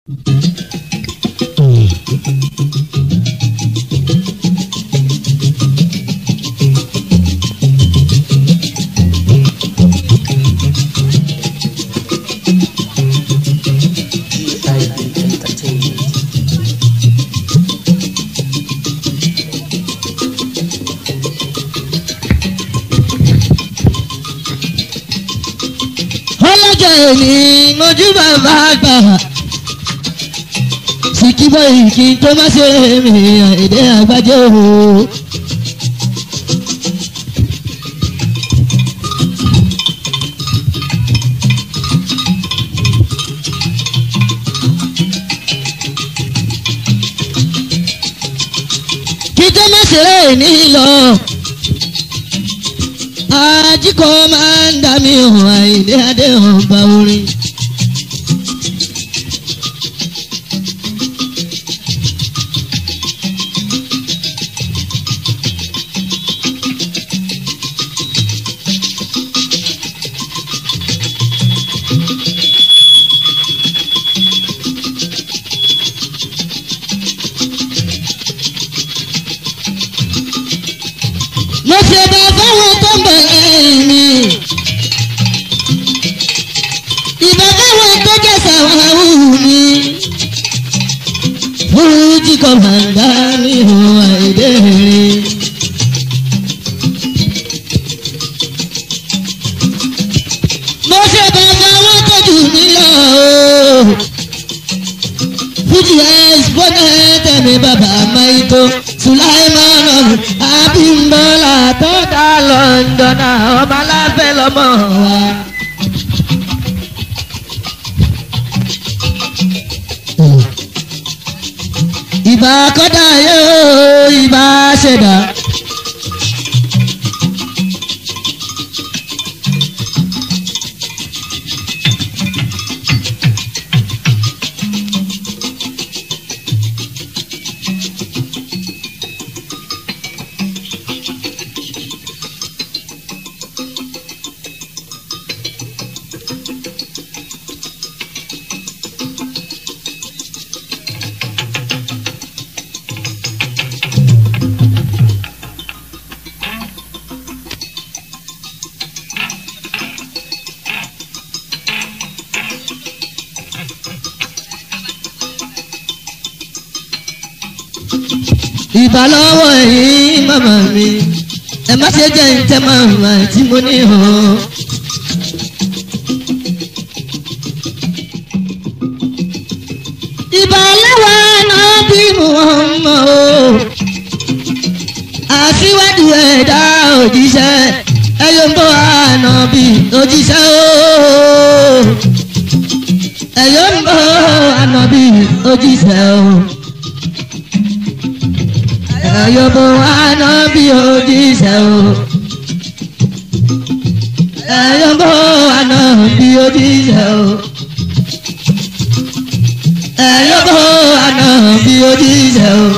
GIB Entertainment. ọlọ́jọ́ èmi mojú bàbá àgbà sìkìbọ̀ ìkì tó má ṣe mi èdè àgbájọ o. kí tó má ṣe ní lọ ajíkọ́ máa ń dá mi hàn àìdé adé ọba orin. mo ṣe bá fáwọn tó ń bẹ̀rẹ̀ mi. ìbá fáwọn tó jẹ́ sàwáwù mi. fújì kan máa ń dá mi hàn àìdè rìn. mo ṣe bá fáwọn tó jù mí lọ. fújì exponent mi bàbá maito sulaimanu abimbola tó dá lọ́ndọ̀nà ọmọ aláfẹ́ lọ́mọ wa. ìbá kọ́dà yóò ìbá ṣẹ̀dá. ìbálọ́wọ́ yìí màmá mi ẹ má ṣe jẹ́ ǹtẹ́ màmá tí mo ní hàn. ìbálọ́wọ́ náà bí mo mọ̀ o àṣìwájú ẹ̀dá òjíṣẹ́ ẹ̀yọ́ ń bọ̀ àná bí òjíṣẹ́ o ẹ̀yọ́ ń bọ̀ àná bí òjíṣẹ́ o ẹ̀yọ́bọ̀ àná bí òjíṣẹ́ o. ẹ̀yọ́bọ̀ àná bí òjíṣẹ́ o. ẹ̀yọ́bọ̀ àná bí òjíṣẹ́ o.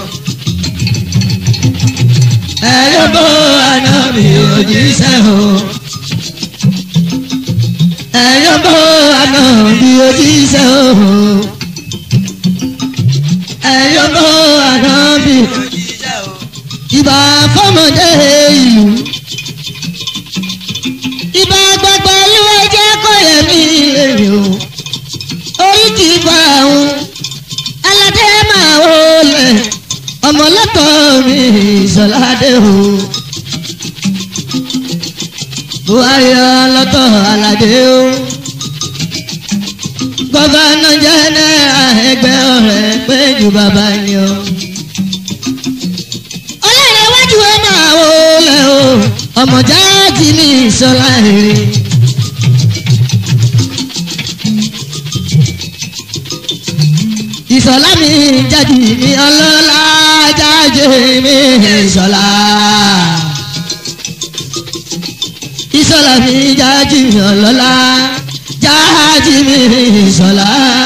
ẹ̀yọ́bọ̀ àná bí òjíṣẹ́ o. ẹ̀yọ́bọ̀ àná bí òjíṣẹ́ o. ẹ̀yọ́bọ̀ àná bí ìbà fọmọdé ìlú ìbà gbàgbà lúwẹ jẹ kọyẹ mi lèrè o orí ti bá àwọn aládé máa wọlé ọmọlọtọ mi ìsọládé o buhari ọlọtọ aládé o gọvanọ jẹnẹra ẹgbẹ ọrẹ péjú bàbá ni o ọlọ́rẹ̀wájú ẹ máa wọlé o ọmọ jáàjì ní ìṣọlá èrè. ìṣọlá mi jáde mi ọlọ́lá jáde mi ìṣọlá. ìṣọlá mi jáde mi ọlọ́lá jáde mi ìṣọlá.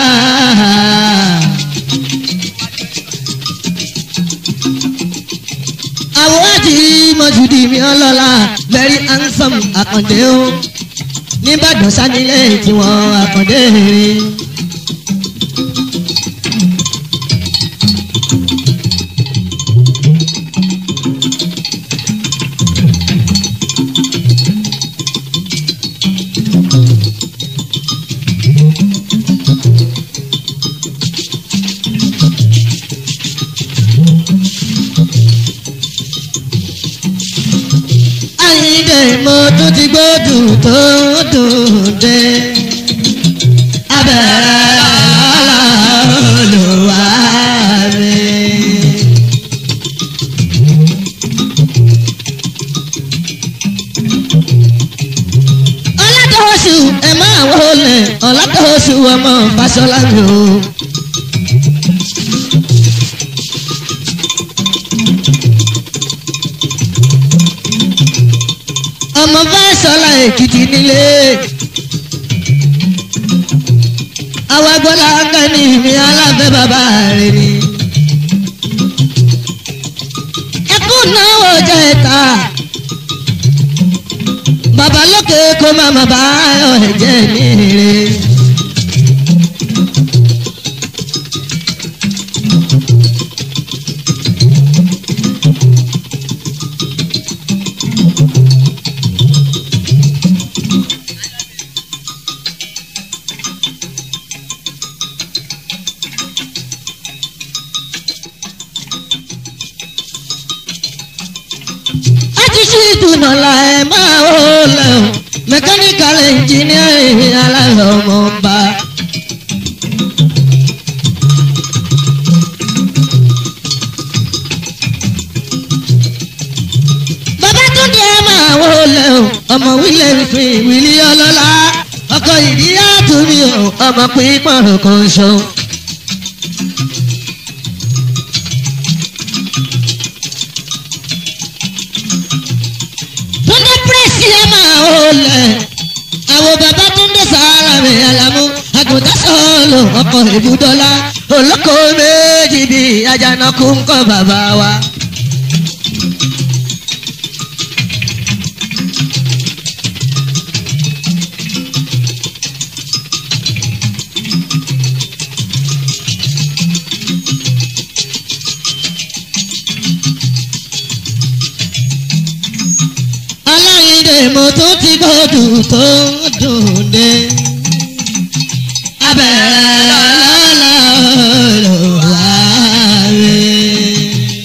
àwòrán mọ̀júdì mi ọlọ́lá very handsome àkàndé o nìbàdàn sanilé tiwọn àkàndé rere. wọlé mo tún ti gbódùn tó dùn dé. abẹ́rẹ́ lọ́la olùwà mi. ọlátọ́sù ẹ máa wọlé ọlátọ́sù ọmọ Fáṣọlá mi o. ọmọ Fáṣọlá Èkìtì nílé. àwọn agbọ́lá kẹ́ni mi alábẹ́ bàbá rẹ̀ ni. ẹkún náà jẹ́ ta. bàbá lókè kó má má bá ẹ̀jẹ̀ mi rè. àtúnṣe ìdùnnà la ẹ máa ó lẹ o mẹkáníkàl ẹnjìníà aláwọ̀ ọmọ ọba. bàbá tún dé ẹ máa ó lẹ o ọmọ wílẹ̀ fi wílí ọlọ́lá ọkọ̀ ìdí àtúnmí o ọmọ pípọ̀n kan ṣo. túndé pírẹ́sì ẹ máa ó lẹ̀ àwọn bàbá túndé sàárà mi àlàmú àgùntàn sọ̀lù ọkọ̀ ìbúdọ́lá olóko méjì bí ajánakú ń kọ́ bàbá wa. aláìndé mo tún ti gbọ́dọ̀ tó dùn dé. abẹ́rẹ́ lọ́la olùwà rẹ̀.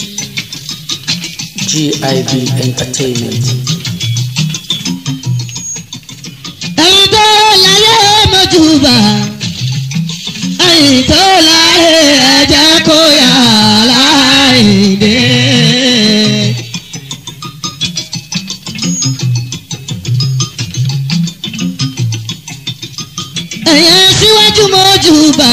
GIB Entertainment. ẹ̀yin tó láyé mọ́júbà ẹ̀yin tó láyé ẹ̀jẹ̀ kó yà láìdé. ẹ̀yin síwájú mọ́júbà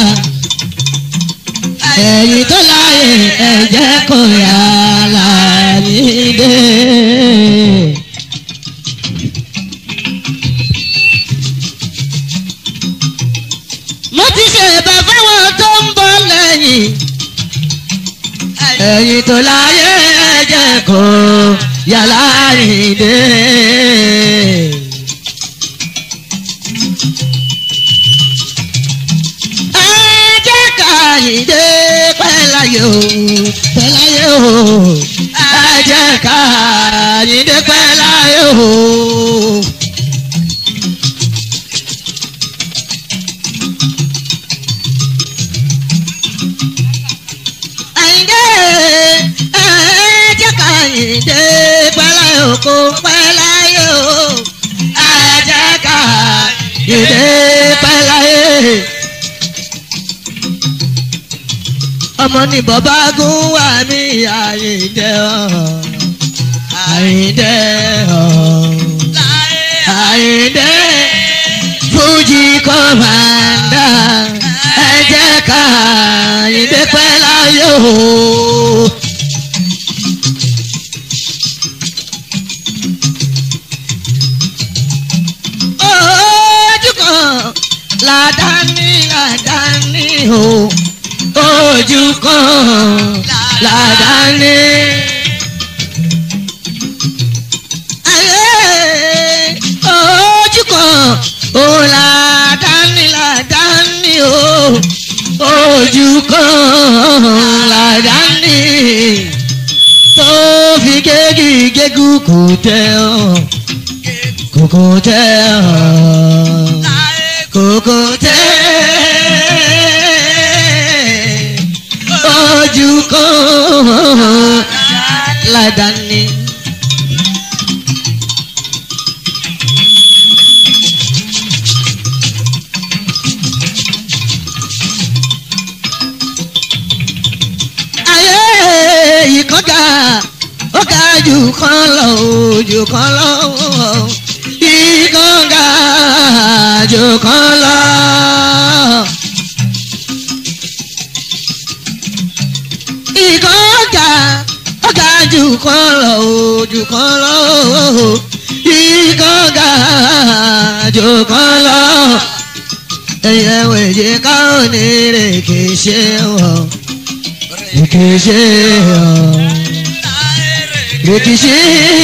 ẹ̀yin tó láyé ẹ̀jẹ̀ kó yà láìdé. mo ti ṣèbà fáwọn tó ń bọ̀ lẹ́yìn. ẹ̀yin tó láyé ẹ̀jẹ̀ kò yàrá ìdè. ẹ̀jẹ̀ ká ìdè pẹ́láyé o pẹ́láyé o. ẹ̀jẹ̀ ká ìdè pẹ́láyé o. àyìndé ẹ̀ẹ́dẹ́ ká àyìndé pẹ́lẹ́ òkú pẹ́láyé o ẹ̀ẹ́dẹ́ ká àyìndé pẹ́láyé. ọmọ ní bọ́bá gún wà ní àyìndé ọ̀ àyìndé ọ̀ àyìndé fújì kọ́mándà ẹ̀jẹ̀ ká àyìndé pẹ́láyé o. ojú kan làdáni làdáni o ojú kan làdáni. ayé ojú kan o làdáni làdáni o ojú kan làdáni tó fi gégi gégú kò tẹ ọ kòkò tẹ ọ kòkò tẹ ojú kan ládàáni. ga ó ga jù kan lọ ó jù kan lọ ìkan ga jù kan lọ. ìkan ga ó ga jù kan lọ ó jù kan lọ ìkan ga jù kan lọ ẹyẹ wẹ̀jẹ̀ káwọn ní rèké ṣe wọ̀ rèké ṣe wọ̀ rèké ṣe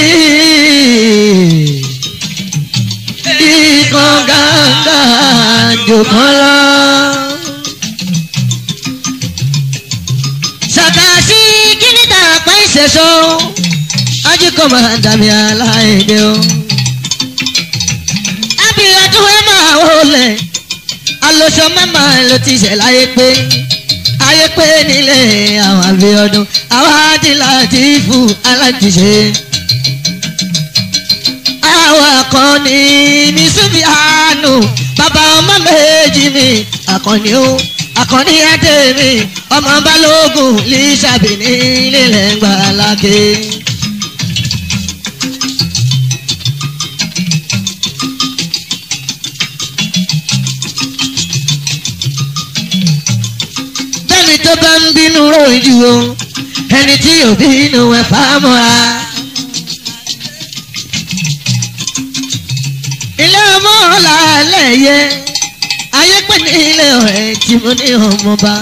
ikọ̀ gàgà jòkan lọ. sàkàsí kíní tà pẹ́ ìṣẹ̀ṣọ́ ajíkọ̀ máa dàbí aláìdè o. abiyadun ẹ máa wọlé alóṣọ mẹ́mà ló ti ṣẹ̀ láyé pé ayé pé nílé àwọn àbíọdún àwọn àdìlà ti fún alájíṣe. àwọn akọni mi súnmi àánú bàbá ọmọ méjì mi akọni ó akọni ẹdẹ mi ọmọ balógun lìṣàbí nílé lẹ́ngbàá lákè. ẹni tó bá ń bínú rojú o ẹni tí ò bínú ẹ fàmọ́ra. ilé ọmọ ọ̀la lẹ́yẹ ayé pè ní ilé ọ̀rẹ́ tí mo ní ọmọba.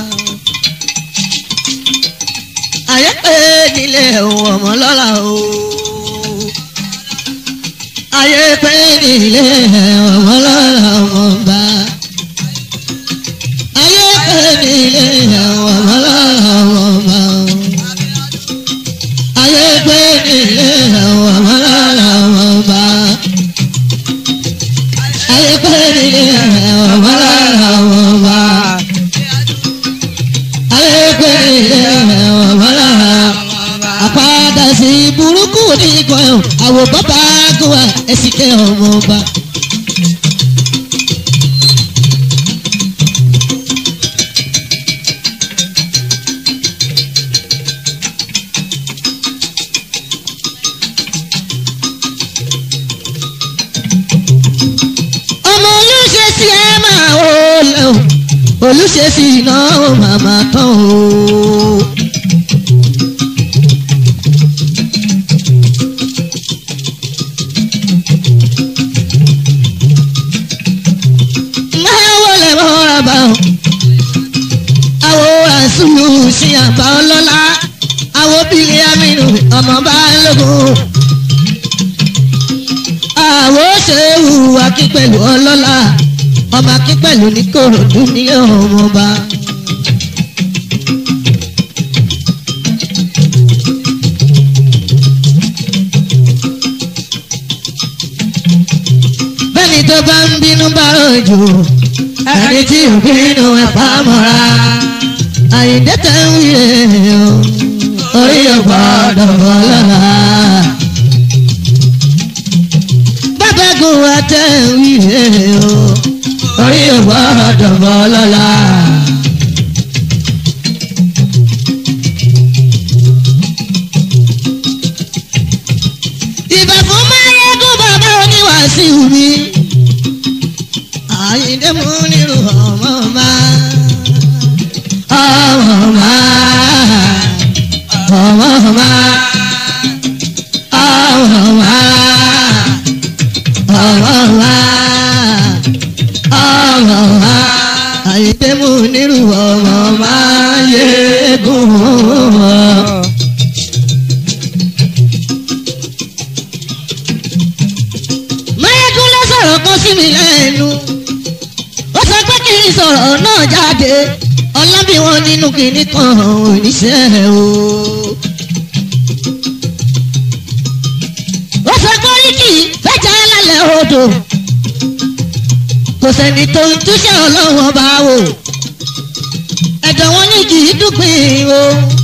ayé pè nílé ọmọ lọ́la o. ayé pè nílé ọmọ lọ́la ọmọba ayé pèmí ilé àwọn ọmọlára ọmọ ayé pèmí ilé àwọn ọmọlára ọmọ ayé pèmí ilé àwọn ọmọlára ọmọ ayé pèmí ilé àwọn ọmọlára àpáda sí burúkú ní ikọ̀ ẹ̀ àwọ̀ bàbá gùn ẹ̀sìnkẹ́ ọmọ ọba. ọmọ olùṣe sí ẹ máa wò lẹ o olùṣe sí iná ó màmá tán o. máa wọlé mọ́ra bá o àwo àṣùlù sí àbá ọlọ́lá àwo bílẹ̀ amínú ọmọ bá lógún àwo ṣe hùwà kí pẹ̀lú ọlọ́lá ọmọ kí pẹ̀lú ní kòròdú ní ọmọba. bẹ́ẹ̀ni tó bá ń bínú bá rọ̀jò ẹni tí ò bínú ẹ̀ bá mọ́ra àyíǹde tẹ̀ ń wíyẹ o orí ọ̀gbọ́dọ̀ bọ́ lọ́la bábẹ́gun wa tẹ̀ ń wíyẹ o orí ọ̀gbọ́dọ̀ bọ́ lọ́la. ìbà fún máyégún bàbá oníwàásù mi àyíǹde mú nírú ọmọ máa ọmọ máa ọmọ máa ọmọ máa ọmọ máa ọmọ máa àyíǹde mú nírú ọmọ máa yégún. máyégún ló sọ̀rọ̀ kan sí mi lẹ́nu ó sọ pé kí n sọ̀rọ̀ náà jáde ọlábí wọn nínú kìíní kan oníṣẹ́ o. ó sọ pé oríkì fẹ́jà lálẹ́ odò kò sẹ́ni tó ń túṣe ọlọ́wọ́n bá wò ẹ̀dọ̀ wọn ní kì í dúpin o.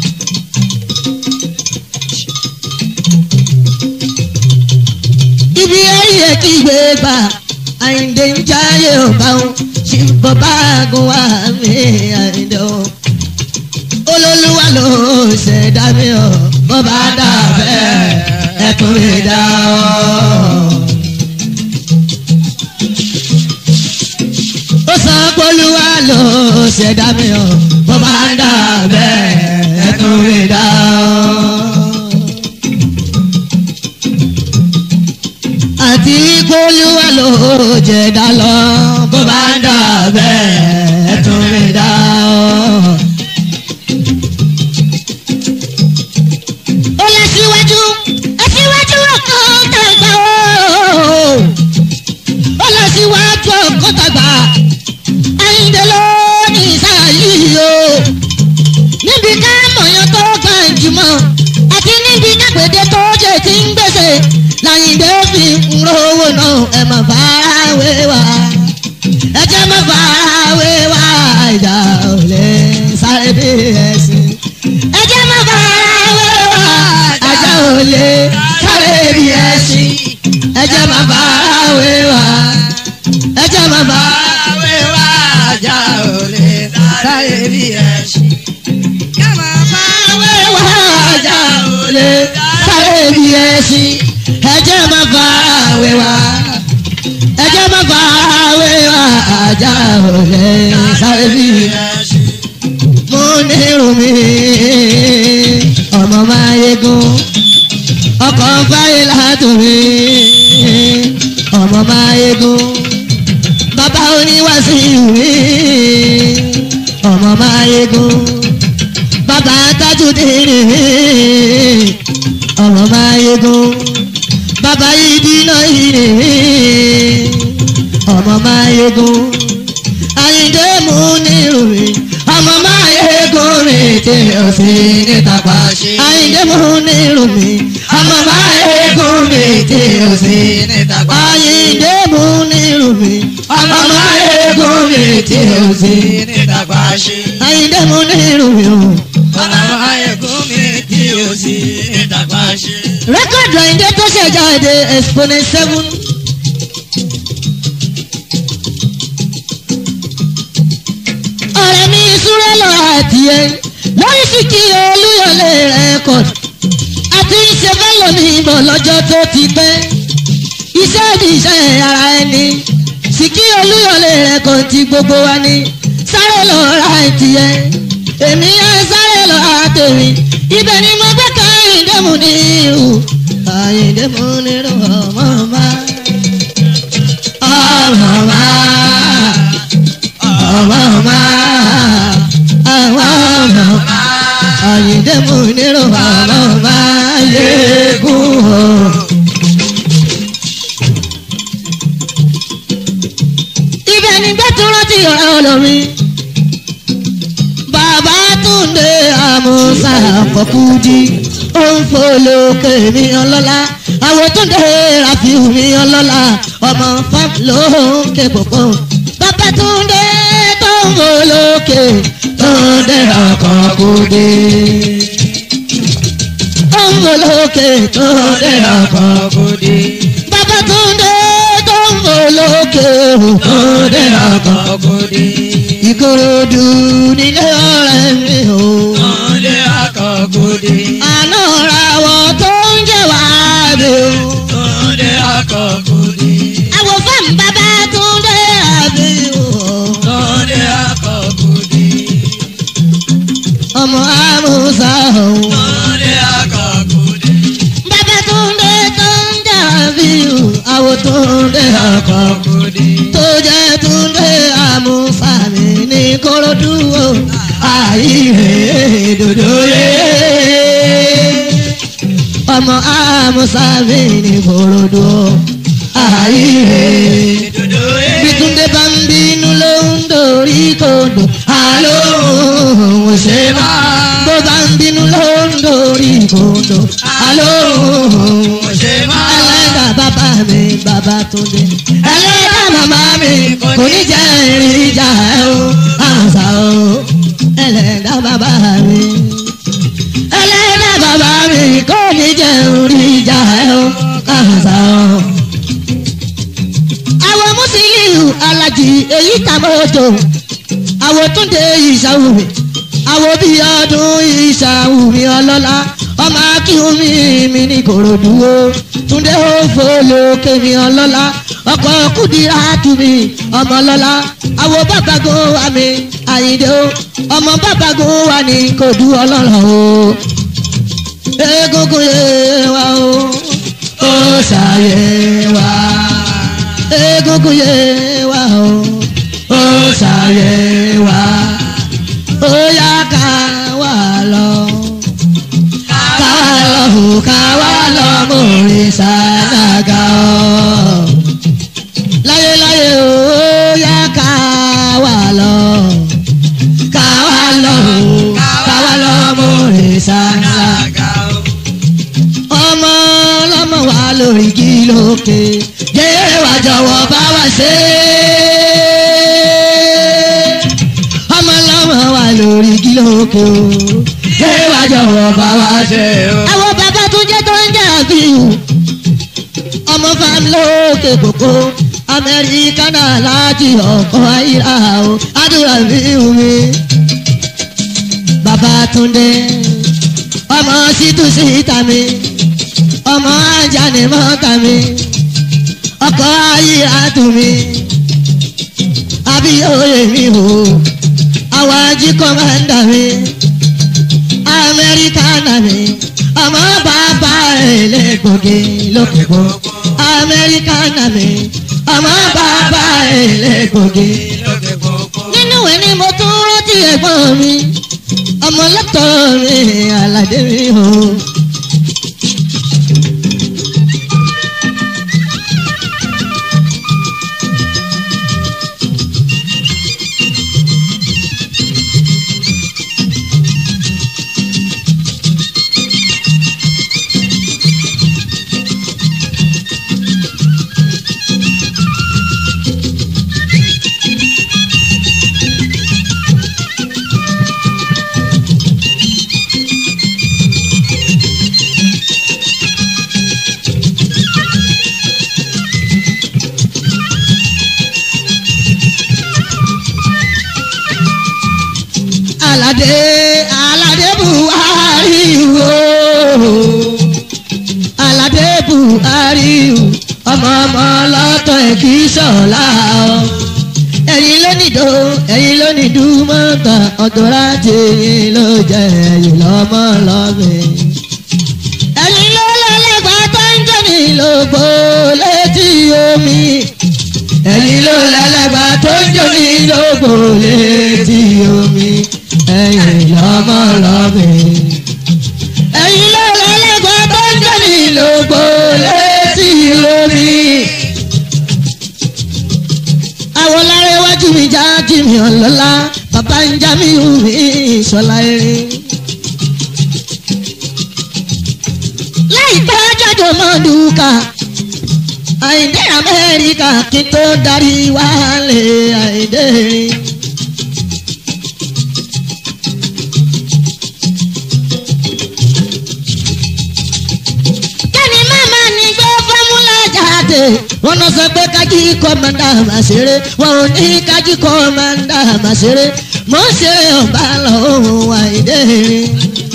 ibi ayé kí gbé gbà àyìndé ń jáyé ọba o ṣì ń bọ́ báàgùn wá mi àyìndé o olólùwà ló ṣẹ̀dá mi o bó bá dà bẹ́ẹ̀ ẹkún mi dá ọ́. ó sọ pólúwa ló ṣẹ̀dá mi ọ́ bó bá dà bẹ́ẹ̀ ẹkún mi dá ọ́. àti pólúwa ló jẹ̀dá lọ bó bá dà bẹ́ẹ̀ ẹkún mi dá ọ́. ó lọ síwájú aṣíwájú ọkàn tàgbà ó ó lọ síwájú ọkàn tàgbà àyíǹde ló ní ìsáyìí o níbi ká mọ̀yán tó gbàǹjùmọ̀ àti níbi kápẹ́dé tó jẹ́ ti ń gbèsè láyìǹde fi ń rówó náà ẹ má fara wé wa ẹ jẹ́ má fara wé wa ìjà ò lè sáré bí ẹ̀sìn ẹ jẹ́ má fara wé wa ajá ò lè sáré bí ẹ̀sìn ẹ jẹ́ má fara wé wa ẹ jẹ́ má fara Àwé wá ajá ò lè sáré bí ẹṣin. Ká máa bá wé wa ajá ò lè sáré bí ẹ̀sìn ẹ jẹ́ má fara wé wa ẹ jẹ́ má fara wé wa ajá ò lè sáré bí ẹ̀sìn. ẹṣin. mo ní rumi ọmọ máa yegun ọkọ̀ fáyé látòrí ọmọ máa yegun bàbá oníwàsí mi ọmọ máa yegun bàbá tajudeen ọmọ máa yegun bàbá ìdínà yìí ọmọ máa yegun àyíndé mú ní rumi ọmọ máa yegun mi tí o sì ní tàpá ṣe. àyíndé mú ní rumi ọmọ máa yegun mi tí o sì ní tàpá àyíndé mú ní rumi ọmọ máa yegun mi tí o sì ní ní dàgbà ṣe. àyíndé mú ní rumi o. Ọlọ́run ayẹ̀kún mi tí o sì ní dàgbà ṣe. rẹ́kọ̀dù àyíndé tó ṣe jáde exponent seven. ọ̀rẹ́ mi súré lọ àti ẹ lórí fìkì olúyọlé rẹ́kọ̀dù àti iṣẹ́ fẹ́lẹ̀ mi bọ̀ lọ́jọ́ tó ti pẹ́ iṣẹ́ ni iṣẹ́ ara ẹni fìkì olúyọlé rẹ́kọ̀dù ti gbogbo wa ni sáré lọ ra ẹtì ẹ èmi á sáré lọ ra tèmi ibẹ̀ ni mo gbé kan ìdẹ́mu ní ìhù àyìndẹ́mu nínú ọmọ ọmọ ọmọ ọmọ ọmọ ọmọ ọmọ ọmọ àyìndẹ́mu nínú ọmọ ọmọ yéégún o. ibẹ̀ ni gbẹ́túrọ́ ti ọ̀rẹ́ olórin bàbá túnde àmúṣà àkọ́kúdí ó ń folókè mi ọlọ́lá àwọn túnde ràfíù mi ọlọ́lá ọmọ fam ló ń ké pòpò bàbá túnde tó ń folókè túnde àkọ́kúdí ó ń folókè túnde àkọ́kúdí bàbá túnde tó ń folókè túnde àkọ́kúdí ìkòròdú nílé ọ̀rẹ́ mi o. Ọ̀lẹ́ akọ̀gòdì. àná ra wọ tó ń jẹ́ wá mi o. Ọ̀lẹ́ akọ̀gòdì. àwọn fáwọn bàbá tó ń dé àbí o. Ọ̀lẹ́ akọ̀gòdì. ọmọ amúsà o. Ọ̀lẹ́ akọ̀gòdì. bàbá tó ń dé tó ń dé àbí o. àwọn tó ń dé ọkọ̀ Akọ̀gòdì. tó jẹ́ tó ń dé amúsà mi ní korodu o. àyè dòdò yé. ọmọ amúsà mi ní korodu o. àyè. Ìdòdó ẹ̀. bí túndé bá ń bínú ló ń dorí kodò àlọ́ òun ṣe bá bó bá ń bínú ló ń dorí kodò àlọ́ òun ṣe bá ẹlẹ́dà bàbá mi bàbá túndé ẹlẹ́dà màmá mi kò ní jẹ́ ìrìn ìjà ẹ̀ o àṣà o ẹlẹ́dà bàbá mi ẹlẹ́dà bàbá mi kò ní jẹ́ ìrìn ìjà ẹ̀ o àṣà o àwọn mùsùlùmí alájì èyí tàmọ́tò àwọn túnde ìṣàwùmí àwọn bíi ọdún ìṣàwùmí ọlọ́lá ọmọ ọmọ akíhunmi mi ní korodu o túndé ó fọlọ kémi ọlọ́lá ọkọ̀ kùdìrà tùmí ọmọ lọ́lá àwọ̀ bàbágun wa mi àyíndé o ọmọ bàbágun wa ní kodu ọlọ́rọ̀ o egungun yé wa o ó ṣàyè wa egungun yé wa o ó ṣàyè wa ó yá ká wà lọ ká lọ ká wà lọ mórí sàdágà ọ láyéláyé ó yá ká wà lọ ká wà lọ ká wà lọ mórí sàdágà ọmọ ọlọ́mọ wa lórí kí lókè jẹ́ wá jọ̀wọ́ bá wa ṣe ọmọ ọlọ́mọ wa lórí kí lókè o jẹ́ wá jọ̀wọ́ bá wa ṣe o. àwọn bàbá tó jẹ́ tó ń jà bí o ọmọ fam lókè kòkó amẹ́ríkà náà láti ọkọ̀ ayíra o àdúrà mi wù mí bàbá túndé ọmọ sítúsí ìta mi ọmọ ajá ni mọ́ta mi ọkọ̀ ayé àtò mi abíyóye mi o àwọn ají kọ́mándà mi amẹ́ríkánà mi ọmọ bàbá ẹlẹ́gbọ̀gẹ́ lókè gbogbo amẹ́ríkánà mi ọmọ bàbá ẹlẹ́gbọ̀gẹ́ nínú ẹ̀ ni mo tún rántí ẹ̀gbọ́n mi ọmọ lọ́tọ̀ mi aládé mi o. aládé aládé buhari o aládé buhari o ọmọ ọmọ lọ́tọ̀ ẹ̀ kì í ṣọ̀la o ẹ̀yin ló nìdó ẹ̀yin ló nìdú mọ́tà ọ̀dọ́ra tèyìn ló jẹ́ ẹ̀yin lọ́mọ lọ́bẹ̀. ẹ̀yin ló lọ́lẹ́gbàá tó ń jẹ́ ní lógbó létí omi ẹ̀yin ló lẹ́lẹ́gbàá tó ń jẹ́ ní lógbó létí omi ẹ̀yin lọ́mọ lọ́bẹ̀. ẹ̀yin ló lẹ́lẹ́gbàá tó ń jẹ́ ní lógbó létí omi àwọn lára iwájú mi já jí mi ọ̀lọ́lá bàbá ń já mi hù mí ìṣọ̀lá erin. láìpẹ́ jọjọ mọ́ dùkà àìdé amẹ́ríkà kí n tó darí wálé àìdé rin. kẹ́ni màmá ní gbé fọ́múlà jáde wọ́n náà sọ pé kájí kọ́mọ́ndà máa ṣeré wọn ò ní kájí kọ́mọ́ndà máa ṣeré mò ń ṣeré ọ̀bá lọ́wọ́ àìdé rin.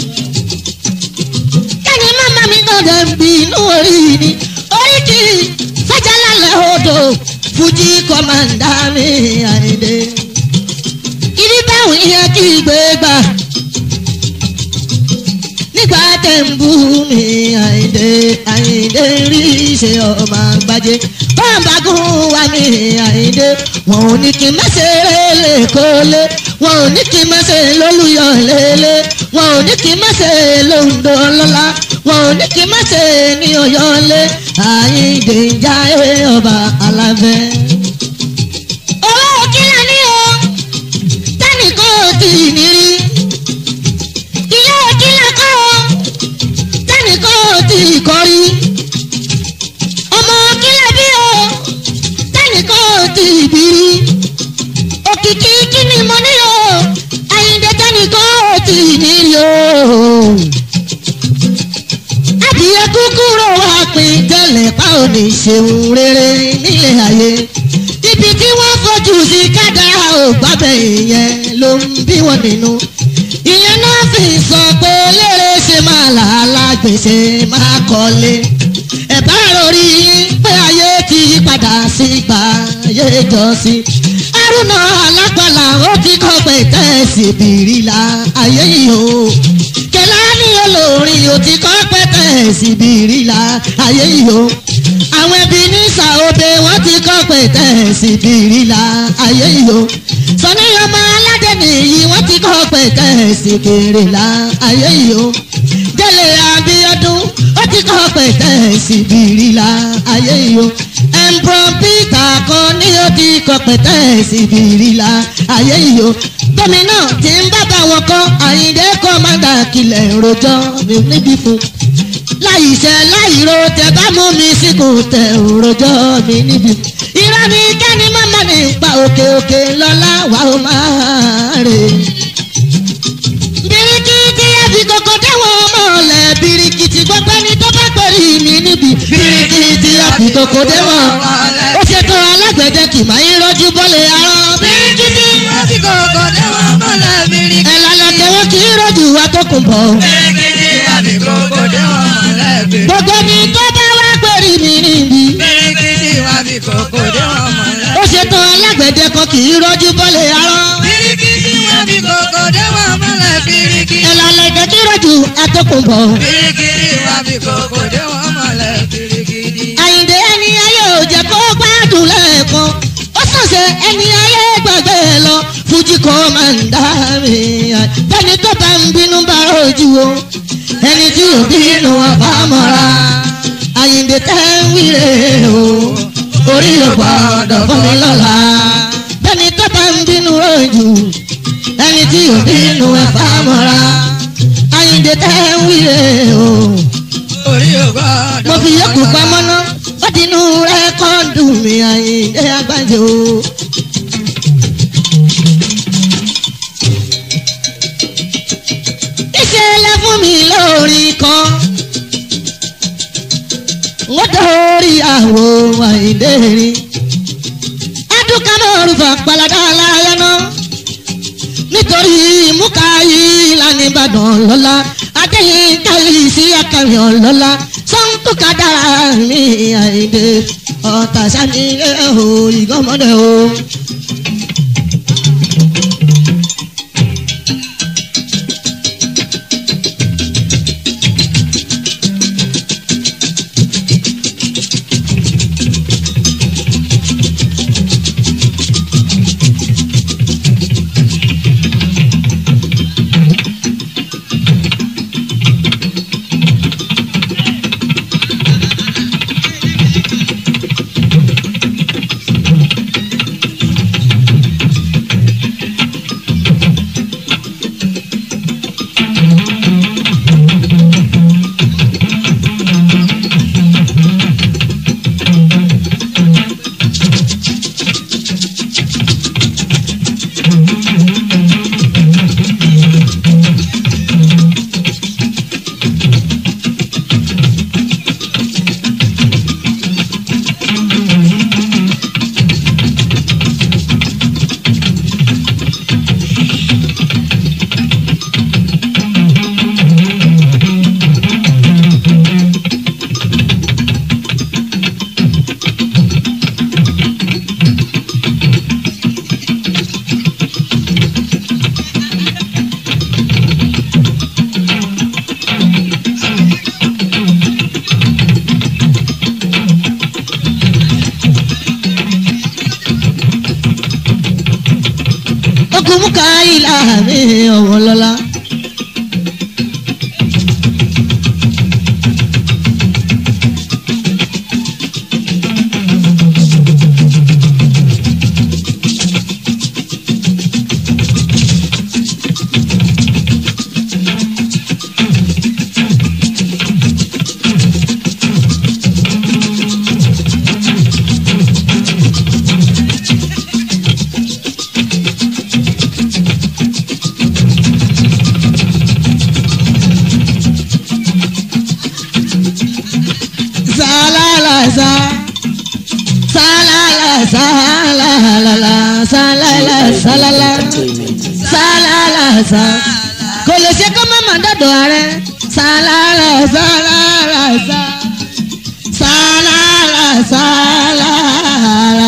kẹ́ni màmá mi náà dẹ̀ ń bí inú orí ni orí kì í fẹ́jà lálẹ́ odò fújì kọ́mọ́ndà mi àìdé. ibi báwọn yẹn kí gbé gbà nígbà tẹ̀ ń bú mi àìdè àìdè rí ṣe ọmọ àgbájé bámbagún wa mi àìdè wọn ò ní kí n má ṣe lélẹ̀ kólé wọn ò ní kí n má ṣe lólùyọ̀ lélẹ̀ wọn ò ní kí n má ṣe lóńdó lọ́la wọn ò ní kí n má ṣe ní ọ̀yọ́lé àìdè ìjà ọba alábẹ́. owó kílà ní o tẹ́nìkan ò tí ì ní rí ilé kílà kọ́ tẹ́nìkan ò tí ì kọ́ rí ọmọ kílà bí o tẹ́nìkan ò tí ì bí rí òkìkí kí ni mo ní o àyíǹde tẹ́nìkan ò tí ì ní rí o adìyẹ kúkúrò wá pin tẹ́lẹ̀ pa ò ní ṣeun rere nílé ayé ibi tí wọ́n fojú sí kádàrá ò gbábẹ́ ìyẹn ló ń bí wọn nínú ìyẹn náà fi sọ pé lérè ṣe máa làálàá pèsè máa kọ́lé ẹ bá rọrí pé ayé ti yí padà sí ìgbà ayé jọ́sí arúnà alápàlà ó ti kọ́ pé tẹ̀sí bìrìlà ayé yìí o kẹlání olórin ó ti kọ́ pé tẹ̀sí bìrìlà ayé yìí o àwọn ẹbí ní sàóbe wọ́n ti kọ́ pé tẹ̀sí bìrìlà ayé yìí o sọ́ni ọmọ aládé nìyí wọ́n ti kọ́ pé tẹ̀sí bìrìlà ayé yìí o délé abiodun ó ti kọ́ pé tẹ̀sí bìrìlà ayé yìí o ẹ̀ǹbrọ̀n peter kan ní ó ti kọ́ pé tẹ̀sí bìrìlà ayé yìí o gómìnà tí ń bá bá wọn kọ́ àyíndé kọ́mándà kìlẹ̀ rojọ́ mi níbí fún láìṣẹ́ láìro tẹ bá mú mi síkù tẹ òrojọ́ mi níbí irọ́ ni kẹ́ni mọ́mọ́ ní pa òkè òkè lọ́lá wà ó máa rè birikiti ẹbí kòkò dáwọn mọ̀lẹ́ birikiti gbọ́pẹ́ ni tó bá pẹ̀lú mi níbi birikiti ẹbí kòkò dáwọn ó ṣètò alágbẹ̀dẹ kì máa ń rọ́jú bọ́lẹ̀ arán birikiti Láti kòkò dé wọn mọ́lẹ̀ bíríkì. ẹ̀ lálẹ́ tẹ̀wọ́ kì í rọ́jú wa tó kùn bọ̀. Bíríkì láti kòkò dé wọn mọ́lẹ̀ bíríkì. gbogbo ni tó bá wá pẹ̀lú mi níbi Bíríkì láti kòkò dé wọn mọ́lẹ̀. ó ṣètò alágbẹ̀dẹ kan kì í rọ́jú bọ́lẹ̀ arán Bíríkì láti kòkò dé wọn mọ́lẹ̀ bíríkì. ẹ̀ lálẹ́ tẹ̀ kì í rọ́jú atọ́kùn bọ̀. Bíríkì láti kòkò dé wọn mọ́lẹ̀ bíríkì. àyìndé ẹni ayé ò jẹ́ kó gbádùn lẹ́ẹ̀kan ó sọ̀sẹ̀ ẹni ayé gbàgbé lọ fújì kọ́ máa ń dá mi bẹ́ẹ̀ni tó bá ń bínú bá rojú o ẹni tí ò bínú àbámọ́ra àyìndé tẹ́ ń wíre o orí ò gbọ́dọ̀ fún mi lọ́la bẹ́ẹ̀ni tó bá ń bínú rojú ẹni tí ò bínú àbámọ́ra àyìndé tẹ́ ń wíre o Orí ògbọ́dọ̀. mo fi yókù pamọ́ ná ó ti inú rẹ́kọ́ọ̀dù mi àyíndé àgbájọ. ìṣẹ̀lẹ̀ fún mi lórí kan wọ́n dórí àwọ̀ àyíndé rí ẹ̀dùnkà náà rúfà pàlàdà aláya náà nítorí múkà yìí lánàá ìbàdàn lọ́la adéyìn káyì sí akàwé lọ́la sọ́ńtùkà dára mi àìdè ọ̀tà sani o ìgbọ́mọdé o. ogun muka ilà mi ọ̀wọ́ lọ́la. Salalasa. Salala, salalala, salala, salala, Entertainment. salala, sa. Kò lè ṣe kó má má dá lọ́dọ̀ ààrẹ sálára sálára sá sálára sálára.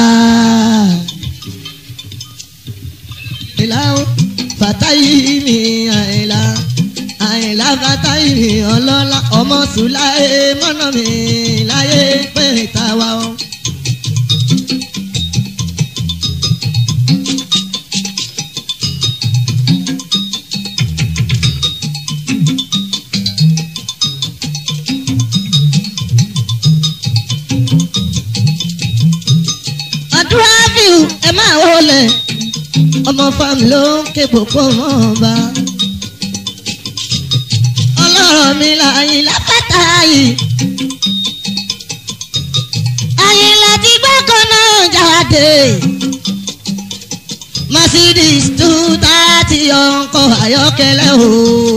ìlà ó fàtáyì mi àìlà àìlà fàtáyì mi ọlọ́lá ọmọ sùláì mọ́nà mi láyé pé tàwa o. àdúrà fíù ẹ máa wọlé ọmọ fámi ló ń ké gbogbo mọ́ ọba. ọlọ́rọ̀ mi láyìn lápáta yìí. àyìn láti gbọ́kàn náà jáde. Mercedes two thirty ọkọ̀ ayọ́kẹ́lẹ́ o.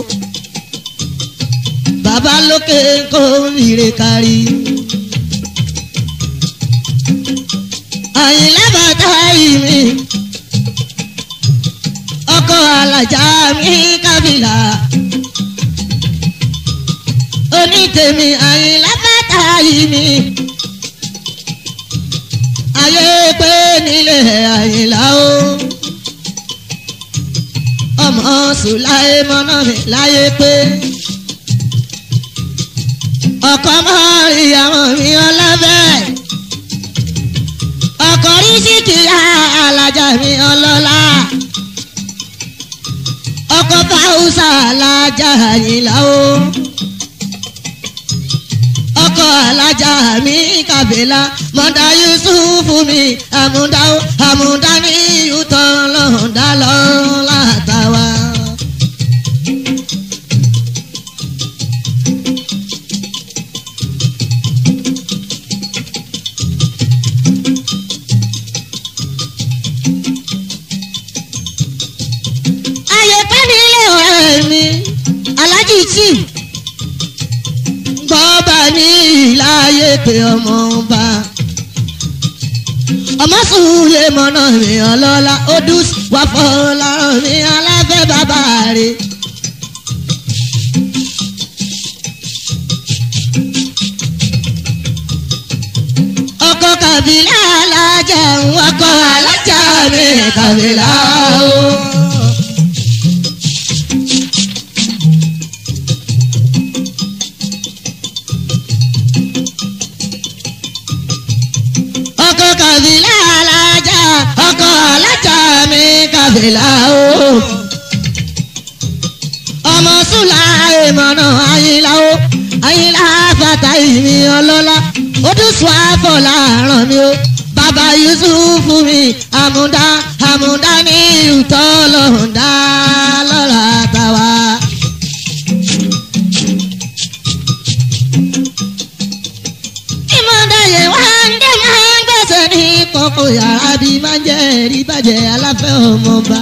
bàbá lókè kó rire kárí. àyìn lábàtà yìí mi ọkọ alájà mi kábìlà onítèmi àyìnlá bàtà yìí mi ayé pé nílé àyìnlá o ọmọ sùláì mọ́nà mi láyé pé ọkọ mọ́rí àwọn mi ọlọ́bẹ̀ ọkọ rí síkìyà alájà mi ọlọ́lá ọkọ fáwùsà alájà àyìnlá o ọkọ alájà mi kàbílà mọ̀dá yusufu mi àmúdá àmúdá ní yútọ̀ lọ́ọ̀dá lọ́ọ́ látàwá. ayé pẹ́ni ilé ọ̀rẹ́ mi alájí tí bọ́ọ̀bà ní ìláyé pé ọmọ ọba ọmọ sùúrù mọ́nà mi ọlọ́lá odus wà fọlọ́rọ̀ mi aláfẹ́ bàbá rẹ̀. ọkọ kàbílà alájà ń wọkọ alájà mi kàbílà o. ọkọ kàbílà alájà ọkọ alájà mi kàbílà o. ọmọ sùlá ìmọ̀nà àyìnlá o àyìnlá fàtà ìmí ọlọ́lá ó tún sọ àfọlá ràn mí o. bàbá yusuf mi àmúdá àmúdá ní ìtọ́ lọ́hùndá lọ́la tàwa. ìmọ̀dáyé wá ń dé máa ń gbèsè ní kókó yàrá bí máa ń jẹ́ ẹ̀rí bàjẹ́ aláfẹ́ ọmọọba.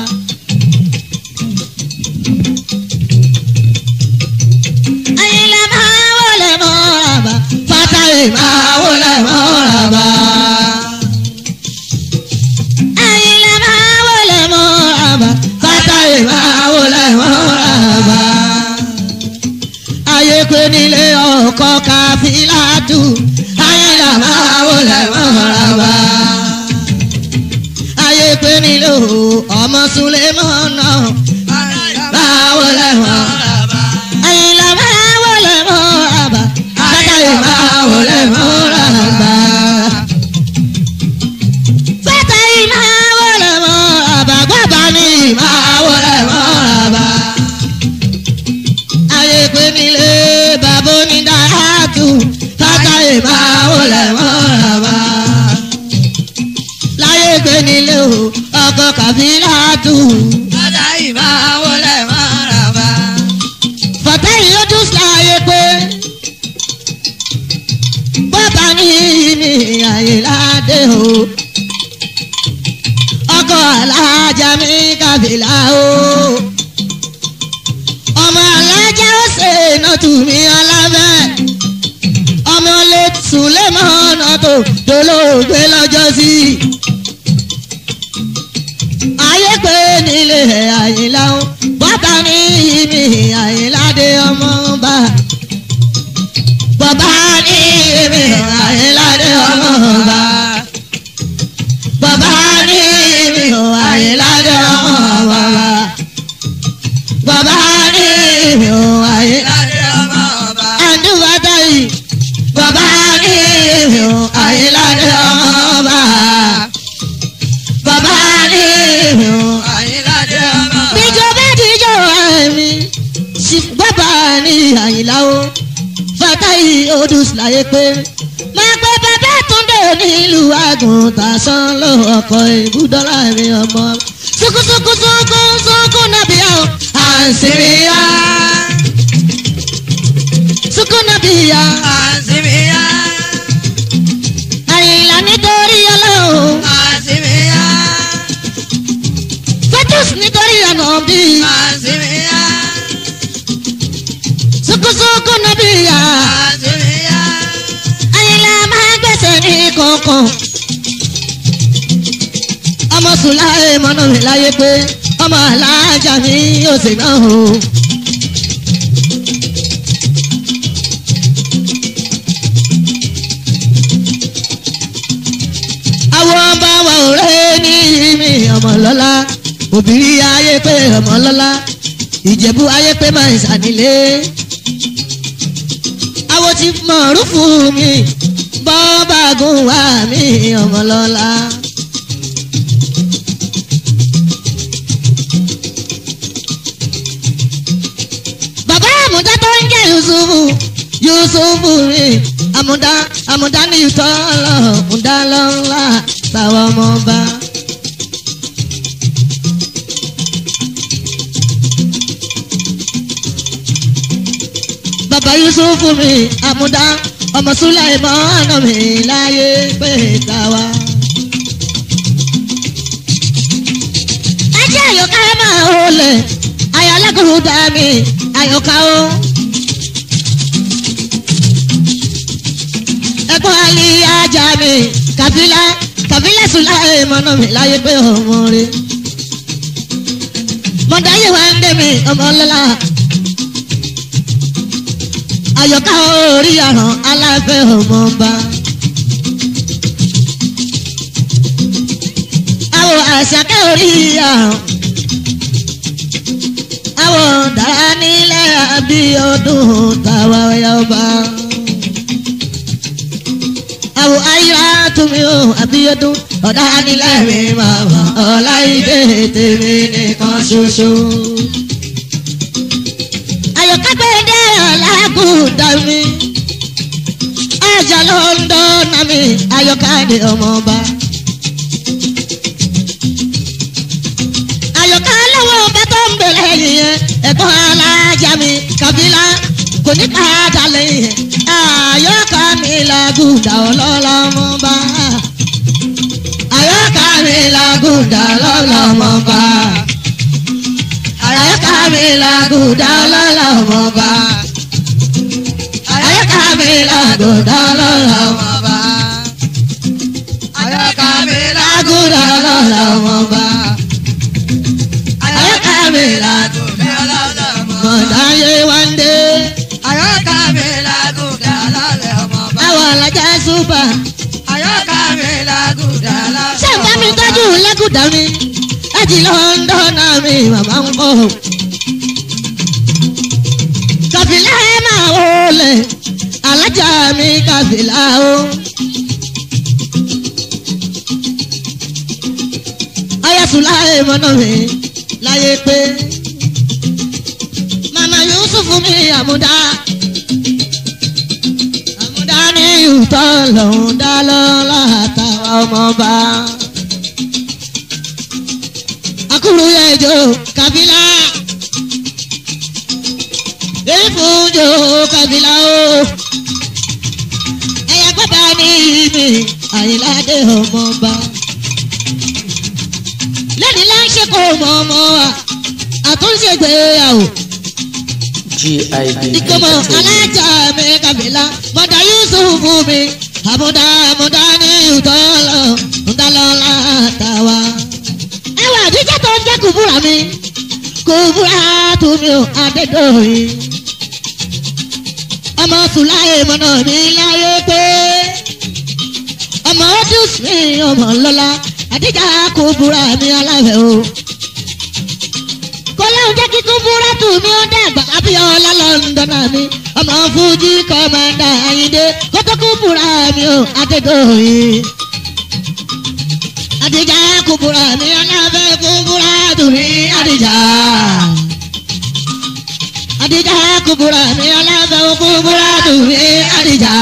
Àyìnlá máa wọlé mọ́ràbà fátàlì máa wọlé mọ́ràbà. Àyìnlá máa wọlé mọ́ràbà fátàlì máa wọlé mọ́ràbà ayé pé nílé ọkọ káfílàtù ayélujára máa wọlé mọ́ràbà. ayé pé nílé ọmọ Sulemọ́nà máa wọlé mọ́ràbà. ayélujára máa wọlé mọ́ràbà. àtàlẹ́ máa wọlé mọ́ràbà. fẹ́tàlì máa wọlé mọ́ràbà. gbọ́dọ̀ ní máa wọlé mọ́ràbà ayé pé nílé bàbá onídàájú látàyè máa wọlé mọ́ràbà. láyé pé nílé o ọkọ kàfílàtù. látàyè máa wọlé mọ́ràbà. fọ̀tẹ́yìn ó dùn láyé pé bàbá ní ní àyè ládé o. ọkọ alájà mi kàfílà o ọmọ alájà ó ṣe iná tù mí alábẹ́ ọmọ lè sùlẹ̀ mọ́ ọ̀nà tó dolóògbé lọ́jọ́ sí. ayé pé nílé àyìnlá ó bàtà ní ìmì àyìnlá bá. bàbá ní èmi àyíládé ọmọ bá. bàbá ní èmi àyíládé ọmọ bá. bàbá ní èmi àyíládé àdúgbàtà yìí. bàbá ní èmi àyíládé ọmọ bá. bàbá ní èmi bíjọ bá díjọ àmì sí bàbá ní àyìnlá o fatahi odus láyé pé máa pẹ́ bàbá túndé nílùú àgùntàn sán ló ọkọ̀ ìbúdọ́lá mi ọmọ sukusuku suku suku nàbíyá o àǹsìríyá suku nàbíyá àyìnlá nítorí ọlọ́run fetus nítorí ọ̀nà bíi sukusuku nàbíyá àyìnlá máa gbèsè ní kọ̀ọ̀kan ọmọ sùláì mọ́nà mi láyé pé ọmọ alájà mi yóò sì náà o. àwọn ọba wa ò rẹ́ ní mi ọmọ lọ́lá òbírí ayé pé ọmọ lọ́lá ìjẹ̀bú ayé pé máa ń sànílé. àwọn ti mọ̀ọ́rù fún mi bọ́ọ̀bà gùn wá mi ọmọ lọ́lá. bàbá àmúdá tó ń jẹ́ yusufu yusufu rí àmúdá àmúdá ní ìtọ́ lọ àmúdá lọ́la táwọn ọmọ bá. bàbá yusufu mi àmúdá ọmọ sulaimọ àná mi láyé pé táwa. ajé àyọká máa wọlé ayọ̀lẹ́kùnrin dá mi àyọká o. ẹ̀gbọ́n alí ajá mi kàbílà kàbílà sulaimọ àná mi láyé pé ọmọ rẹ. mọ̀dáyé wa ń dé mi ọmọ lọ́la àyọ̀ká orí àràn aláfẹ́ ọmọọba. àwọ̀ àṣàkẹ́ orí àràn. àwọ̀ dára nílẹ̀ abíọ́dún tàwa ọba. àwọ̀ ayíra túnmí o abíọ́dún ọ̀dà nílẹ̀ mi màmá ọ̀láìdé tèmi nìkan ṣoṣo ayọ̀kágbẹ́dẹ́ ọ̀làgùdà mi ajá ló ń dọ́nà mi ayọ̀káde ọmọọba. ayọ̀ká lọ́wọ́ ọba tó ń bẹ̀rẹ̀ yìnyẹn ẹ̀gbọ́n alájà mi kàbílà kò ní padà lẹ́yìn ayọ̀ká mi làgùdà ọlọ́lọ́mọba. ayọ̀ká mi làgùdà ọlọ́lọ́mọba ayọ́ká mi làgùdà lọ́la ọmọba. ayọ́ká mi làgùdà lọ́la ọmọba. ayọ́ká mi làgùdà lọ́la ọmọba. ayọ́ká mi làgùdà lọ́la ọmọba. mọ̀dáyé wáńdé. Ayọ́ká mi làgùdà lálẹ́ ọmọba. àwọn alájà súpà. Ayọ́ká mi làgùdà lálẹ́ ṣé ń bá mi tọ́jú lẹ́gùdà mi? láti lọ́ńdọ́nà mi màmá ń bọ̀. kàfìlà ẹ máa wọlé alájà mi kàfìlà o. ayatollah mọ́nà mi láyé pé mama yusuf mi àmúdá àmúdá ní ìtọ́ lòún dá lọ́la àtàwọn ọmọọba akuru ẹjọ kabila efunjo kabila o ẹyà gbọdọ ní mi àyìnláde ọmọọba lẹ́ni láńṣẹ́ kó mọ ọmọ wa àtúnṣe gbéyàwó GIB ìkọmọ Entertainment. alájà mi kabila mọ̀dà yusuf mi àmúdá àmúdá ní ìtọ́lọ̀ ńdálọ́lá tàwa ẹwà àdíjẹ́ tó ń jẹ́ kùbúrà mi kùbúrà tó mi ò adédọ̀yìn ọmọ sùláyé mọ́nà mi láyé pé ọmọ ọdún sí ọmọ lọ́la àdíjà kò búra mi aláwẹ̀ o. kọ́láhùn jẹ́ kíkún búra tù mí ó dàgbà abíọ́lá lọ́ndọ̀nà mi ọmọ fújì kọ́mándà ayíǹde kótókù búra mi o adédọ̀yìn. àdíjà kò búra mi aláwẹ̀ kò búra tù mí àdíjà. àdíjà kò búra mi aláwẹ̀ kò búra tù mí àdíjà.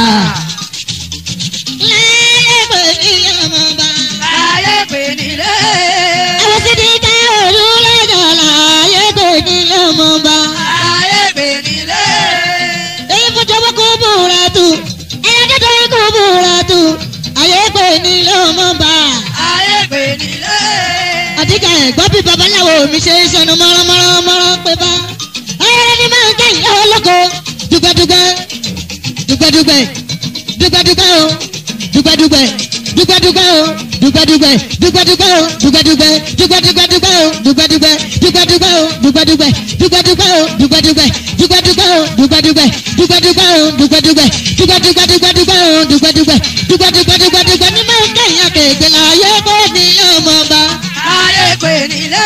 lẹ́yìn pé kí ọmọ bá. láyé pè nílé. àwọn sì ti ká òru lọ́jọ́ láàyè kò ní ọmọ bá. láyé pè nílé. èyí fún jọ̀wọ́ kó búra tù ẹ̀yà kẹ́tọ́ kó búra tù àyè kò ní ọmọ bá. láyé pè nílé. àdìgà ẹ̀gbọ́n bí babaláwo mi ṣe ń ṣẹnu mọ́ránmọ́rán pé bá. ayẹyẹ ni máa ń kẹ́yìn lọ́wọ́ lóko dùgbẹ́dùgbẹ́ dùgbẹ́dùgbẹ́ dùgbẹ́dùgbẹ́ o dùgbẹ́dùgbẹ́ dùgbẹ́dùgbẹ́ o dùgbẹ́dùgbẹ́ dùgbẹ́dùgbẹ́ o dùgbẹ́dùgbẹ́ dùgbẹ́dùgbẹ́ o dùgbẹ́dùgbẹ́ dùgbẹ́dùgbẹ́ o dùgbẹ́dùgbẹ́ dùgbẹ́dùgbẹ́ o dùgbẹ́dùgbẹ́ dùgbẹ́dùgbẹ́ o dùgbẹ́dùgbẹ́ dùgbẹ́dùgbẹ́ o dùgbẹ́dùgbẹ́ dùgbẹ́dùgbẹ́ dùgbẹ́dùgbẹ́ o dùgbẹ́dùgbẹ́ dùgbẹ́dùgbẹ́ dùgbẹ́dùgbẹ́ ní máa ń kẹ́yìn àkèké láyé kó ní ọmọ bá láyé pè nílé.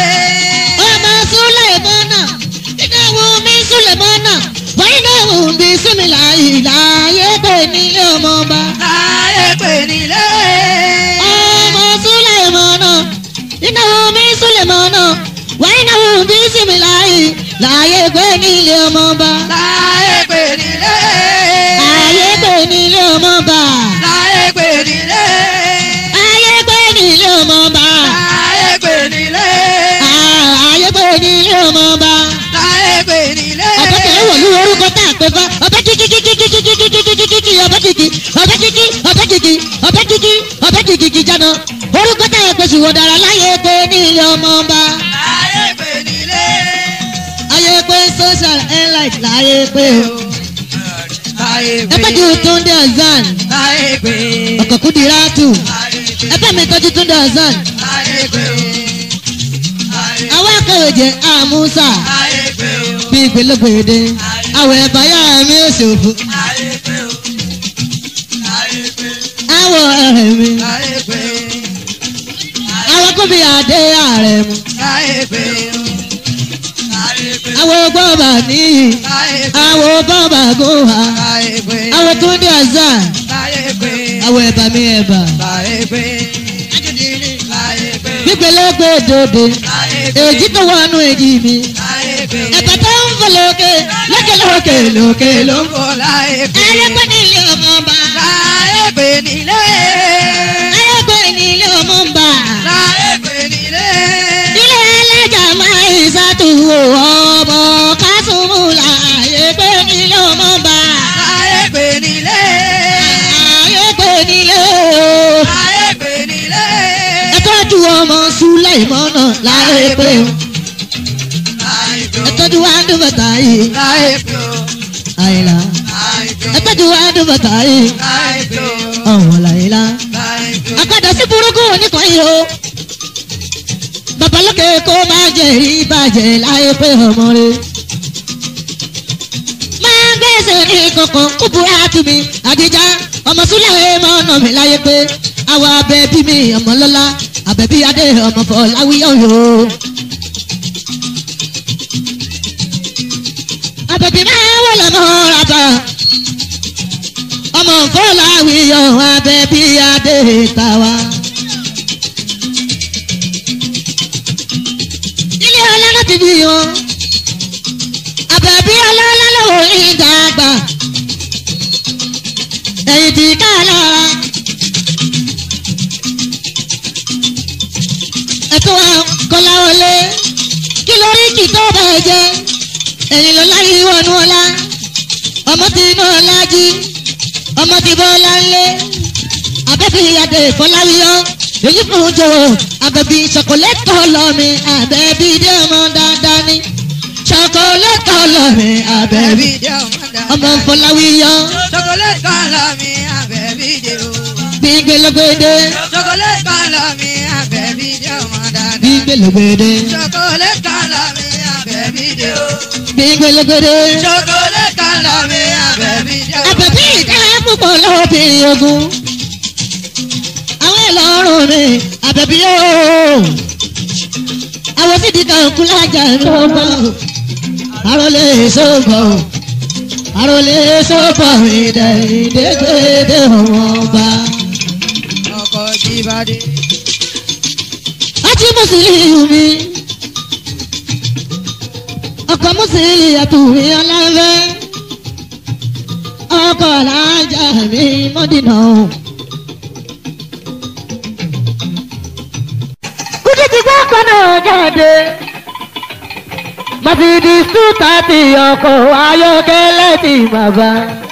ọmọ Sùlẹ̀mọ́nà ìdáwó mi Sùlẹ̀mọ́nà wọ́n ìdáwó mi súnmìlà ìlàyé pé nílé ọmọ ọba. láyé pè nílé. ọmọ Sùlẹ̀mọ́nà ìdáwó mi Sùlẹ̀mọ́nà wọ́n ìdáwó mi súnmìlà ìlàyé pé nílé ọmọ ọba. láyé pè nílé. ayé pé nílé ọmọ ọba. láyé pè nílé. ayé pé nílé ọmọ ọba. láyé pè nílé. ayé pé nílé ọmọ ọba. láyé pè nílé. ọbẹ̀ kẹ̀lẹ́ wọ̀ ní orúkọ tá a pè fún ọbẹ̀ kíkí kíkí kíkí kíkí kíkí kíkí ọbẹ̀ kíkí ọbẹ̀ kíkí ọbẹ̀ kíkí ọbẹ̀ kíkí ọbẹ̀ kíkí kíkí jáná orúkọ tá a pè sí wọ̀ dára láyé pé ní ilé ọmọ ọba láyé pè nílé. ayé pé social airline láyé pé láyé pè. ẹgbẹ́ ju túndé ọ̀zán láyé pè. ọkọ̀ kúndìrá tù láyé pè. ẹgbẹ́ mi tọ́jú túndé ọ̀zán láyé pè. láyé àwọn akẹ́wèjẹ àmúsà láyé pè. bí gbẹlẹgbẹdẹ àwọ̀ ẹ̀báyà mi ò ṣòfò láyé pè. láyé pè. àwọ̀ ẹ̀rẹ̀ mi láyé pè. àwọn kóbi àdé ààrẹ mu láyé pè. láyé pè. àwọn gbọ́bà níyì. láyé pè. àwọn bàbá gòhà láyé pè. àwọn tó ń dé àzá láyé pè. àwọn ẹ̀bà mi ẹ̀bà láyé pè. láyé pè. gbígbélégbé dòde láyé pè. èjì tó wọnú èjì mi láyé pè. ẹ̀bà tó ń fò lókè lókè lókè lókè ló ń fò. Lóko láyé pè. ayé pé ní ilé ọmọ ọba Láyé pè nílé. ayé pé ní ilé ọmọ ọba Láyé pè nílé. ilé ẹlẹ́jà máa ń ṣàtúwò ọmọ kásùmù láyé pé ní ilé ọmọ ọba Láyé pè nílé. ayé pé ní ilé o. Láyé pè nílé. ẹ tọ́jú ọmọ Sùlẹ̀mọ́nà láyé pé o. Láyé pè ẹ ó. tọ́jú wa dùn bàtà yìí Láyé pè ó. àyìnlá Láyé pè ó. ẹ tọ́jú wa dùn bàtà yìí Láyé pè ó. ọ̀wọ̀n làyìnlá. Láyé pè ó. àpàdé sí burúkú oníkan yìí o babalókè kó má jẹ ìbàjẹ́ láyé pé ọmọ rẹ. máa gbèsè ní kankan kúburú àtúmí àdìjá ọmọ Súlẹ̀ mọ́nà mi láyé pé àwọn abẹ́bí mi ọmọ lọ́lá abẹ́bí adé ọmọ Fọláwíyọ̀ yòó. abẹ́bí máa wọlé mọ́ rata ọmọ Fọláwíyọ̀ abẹ́bí adé tàwa. ilé ọlọ́lá ti bí wọn àbẹ̀bí ọlọ́lá lọ́wọ́ ìdàgbà ẹ̀yìn tí ká lára ẹ̀tọ́ wa kọ́lá wọlé kí lórí kì tó bẹ̀ jẹ́ ẹ̀yìn ló láyé wọnú ọlá ọmọ tí inú ọlá jí ọmọ tí bọ́lá ńlẹ̀ abẹ́bí adé fọláwíyọ́ èyí fún un jò abẹ́bí ṣọkọlẹ́tọ̀ lọ́mi abẹ́bí dé ọmọ dáadáa ní ṣọkọlẹ́tọ̀ lọ́mi abẹ́bí Àbẹ̀bí jẹ́ ọmọ dáadáa. ọmọ fọláwíyọ́ Chocolate kan lọ mi àbẹ̀bí jẹ́ o. gbígbélégbédé Chocolate kan lọ mi àbẹ̀bí jẹ́ ọmọ dáadáa. gbígbélégbédé Chocolate kan lọ mi àbẹ̀bí àbẹ̀bí dé o. gbẹngbẹlẹgbẹdẹ. ṣokolé kan lọ mi àbẹ̀bí dé o. àbẹ̀bí ìdá púpọ̀ lọ́wọ́ bí ogun. àwọn ìlọrun mi àbẹ̀bí yóò. àwọn sídìí kan kú lájà ló bọ̀. àròlé sọ́bọ̀ àròlé sọ́bọ̀ ìdẹ̀ ìdẹ́gbẹ́dẹ́ wọn bá. ọkọ̀ jíbádé. àti mùsùlùmí ọkọ̀ mùsùlùmí àtúwì ọlọ́fẹ́ ọkọ̀ làájà mi mọ́dínà. kúndé ti gbọ́ ọkọ̀ náà jáde Mercedes two thirty ọkọ̀ ayọ́kẹ́lẹ́ ti bàbá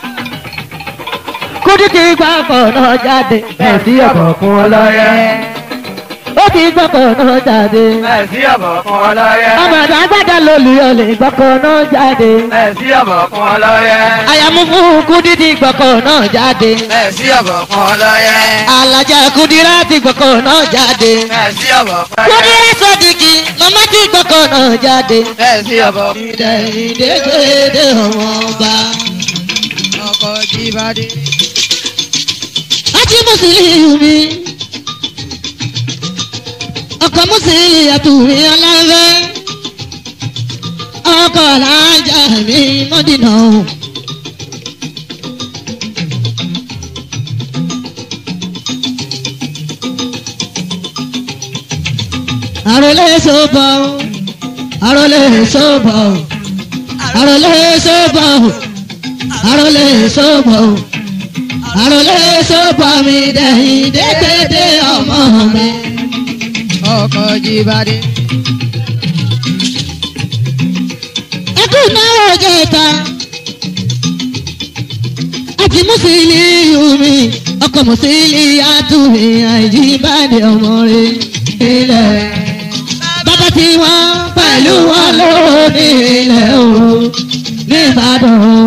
kúndé ti gbọ́ ọkọ̀ náà jáde ẹ̀ sí ọkọ̀ fún ọlọ́yẹ ó ti gbọ́kọ̀ náà jáde. Ẹ̀sí ọ̀bọ̀ fún ọlọ́yẹ. ọmọdé agbada lolùyọ lè gbọ́kọ̀ náà jáde. Ẹ̀sí ọ̀bọ̀ fún ọlọ́yẹ. àyàmú fún kúdí ti gbọ́kọ̀ náà jáde. Ẹ̀sí ọ̀bọ̀ fún ọlọ́yẹ. alájà kúdírá ti gbọ́kọ̀ náà jáde. Ẹ̀sí ọ̀bọ̀ fún ọlọ́yẹ. kúdírá sọ́dìkì màmá ti gbọ́kọ̀ náà jáde. Ẹ̀sí ọ̀bọ̀ fún ìdè ìdègbèdè ọmọ ọba. ọkọ̀ jíbádé. àti mùsùlùmí. ọkọ̀ mùsùlùmí àtúwì ọlọ́fẹ́. ọkọ̀ làájà mi mọ́dínà. àròlé sọ́bọ̀ àròlé sọ́bọ̀ àròlé sọ́bọ̀ àròlé sọ́bọ̀ àròlé sọ́bọ̀ mi dẹ̀yìn dédédé ọmọ mi. ọkọ̀ jíbádé. ẹkú náà jẹta àti mùsùlùmí mi ọkọ mùsùlùmí àtúwì àìjíbádé ọmọ rẹ ilẹ̀ bàbá tí wọ́n pẹ̀lú wọn lónìí ilẹ̀ o nìbàdàn o